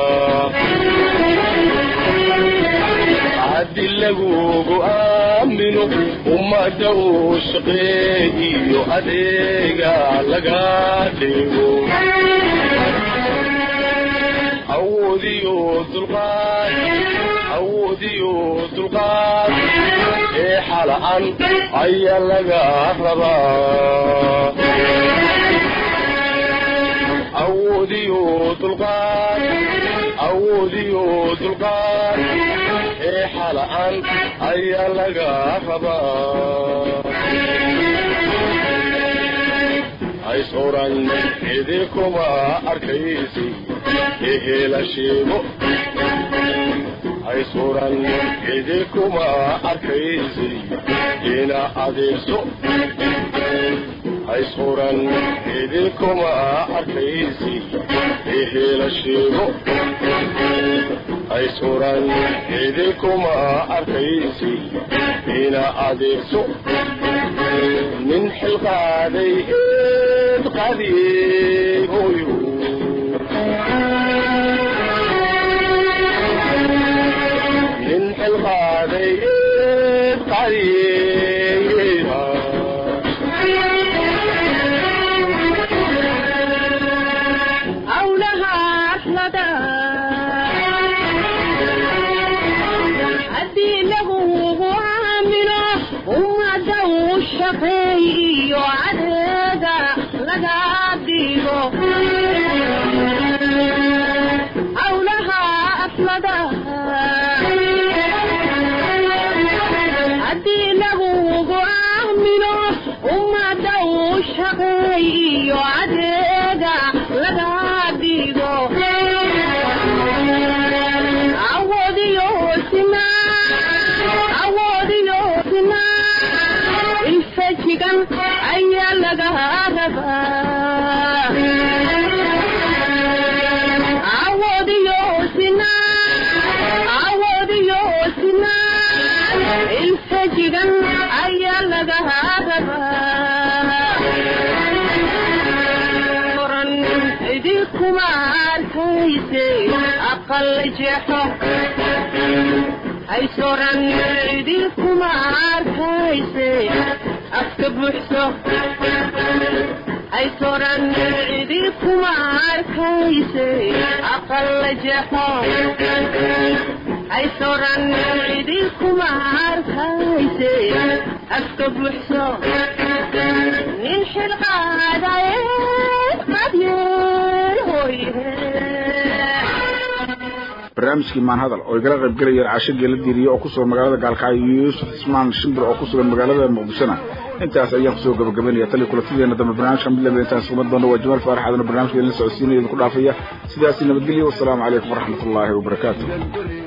haddi lagugu aamino ummadda uu shaqeegiyo adeega laga dhigo awoodiyo dulqaad awoodiyo dulqaad ee xala'an ayaa laga rabaa awoodiyo dulqaad awoodiyo dulqaad ee xala'an ayaa laga rabaa hays oran idinkuma arkaysi ehela sheego hays oran idinkuma arkaysi ina adeegso hays oran idinkuma arkaysi ehela sheego hays oran idinkuma arkaysi ina adeegso nin xilqaaday eed qadiigoyo nin xilqaaday eed qadiiga
howlaha arlada haddii lagugu aamino ummadda uu shaqeeyiyo adeega laga dhigo howlaha arlada haddii lagugu aamino ummadda uu shaqeeyiyo adeega laga dhigo awoodiyo sina awoodiyo sina ilfajigan ayaa laga rabaa awoodiyo sina awoodiyo sina ilfajigan ayaa laga rabaa oran idinkuma arkayse aqal jeexo haysoran idinkuma arkayse afka buuxso haysoran idinkuma arkayse aqal jeexo haysoran idinkuma arkayse afka buuxso nin xilqaadaye qadyeel hooye
barnaamijkii maanhadal oo igala qayb galayeen caasho geela diiriye oo ku sugan magaalada gaalkacyo iyo yuusuf cismaan shimbir oo ku sugan magaalada muqdishona intaas ayaan kusoo gabagabaynaya tali kulantideena dambe barnaamijka mid lamida intaan sugan doono waa jamaal faarax adana barnaamijka idin socodsiinaya idinku dhaafaya sidaasi nabadgelyo wasalaamu calaykum waraxmat ullaahi wabarakaatu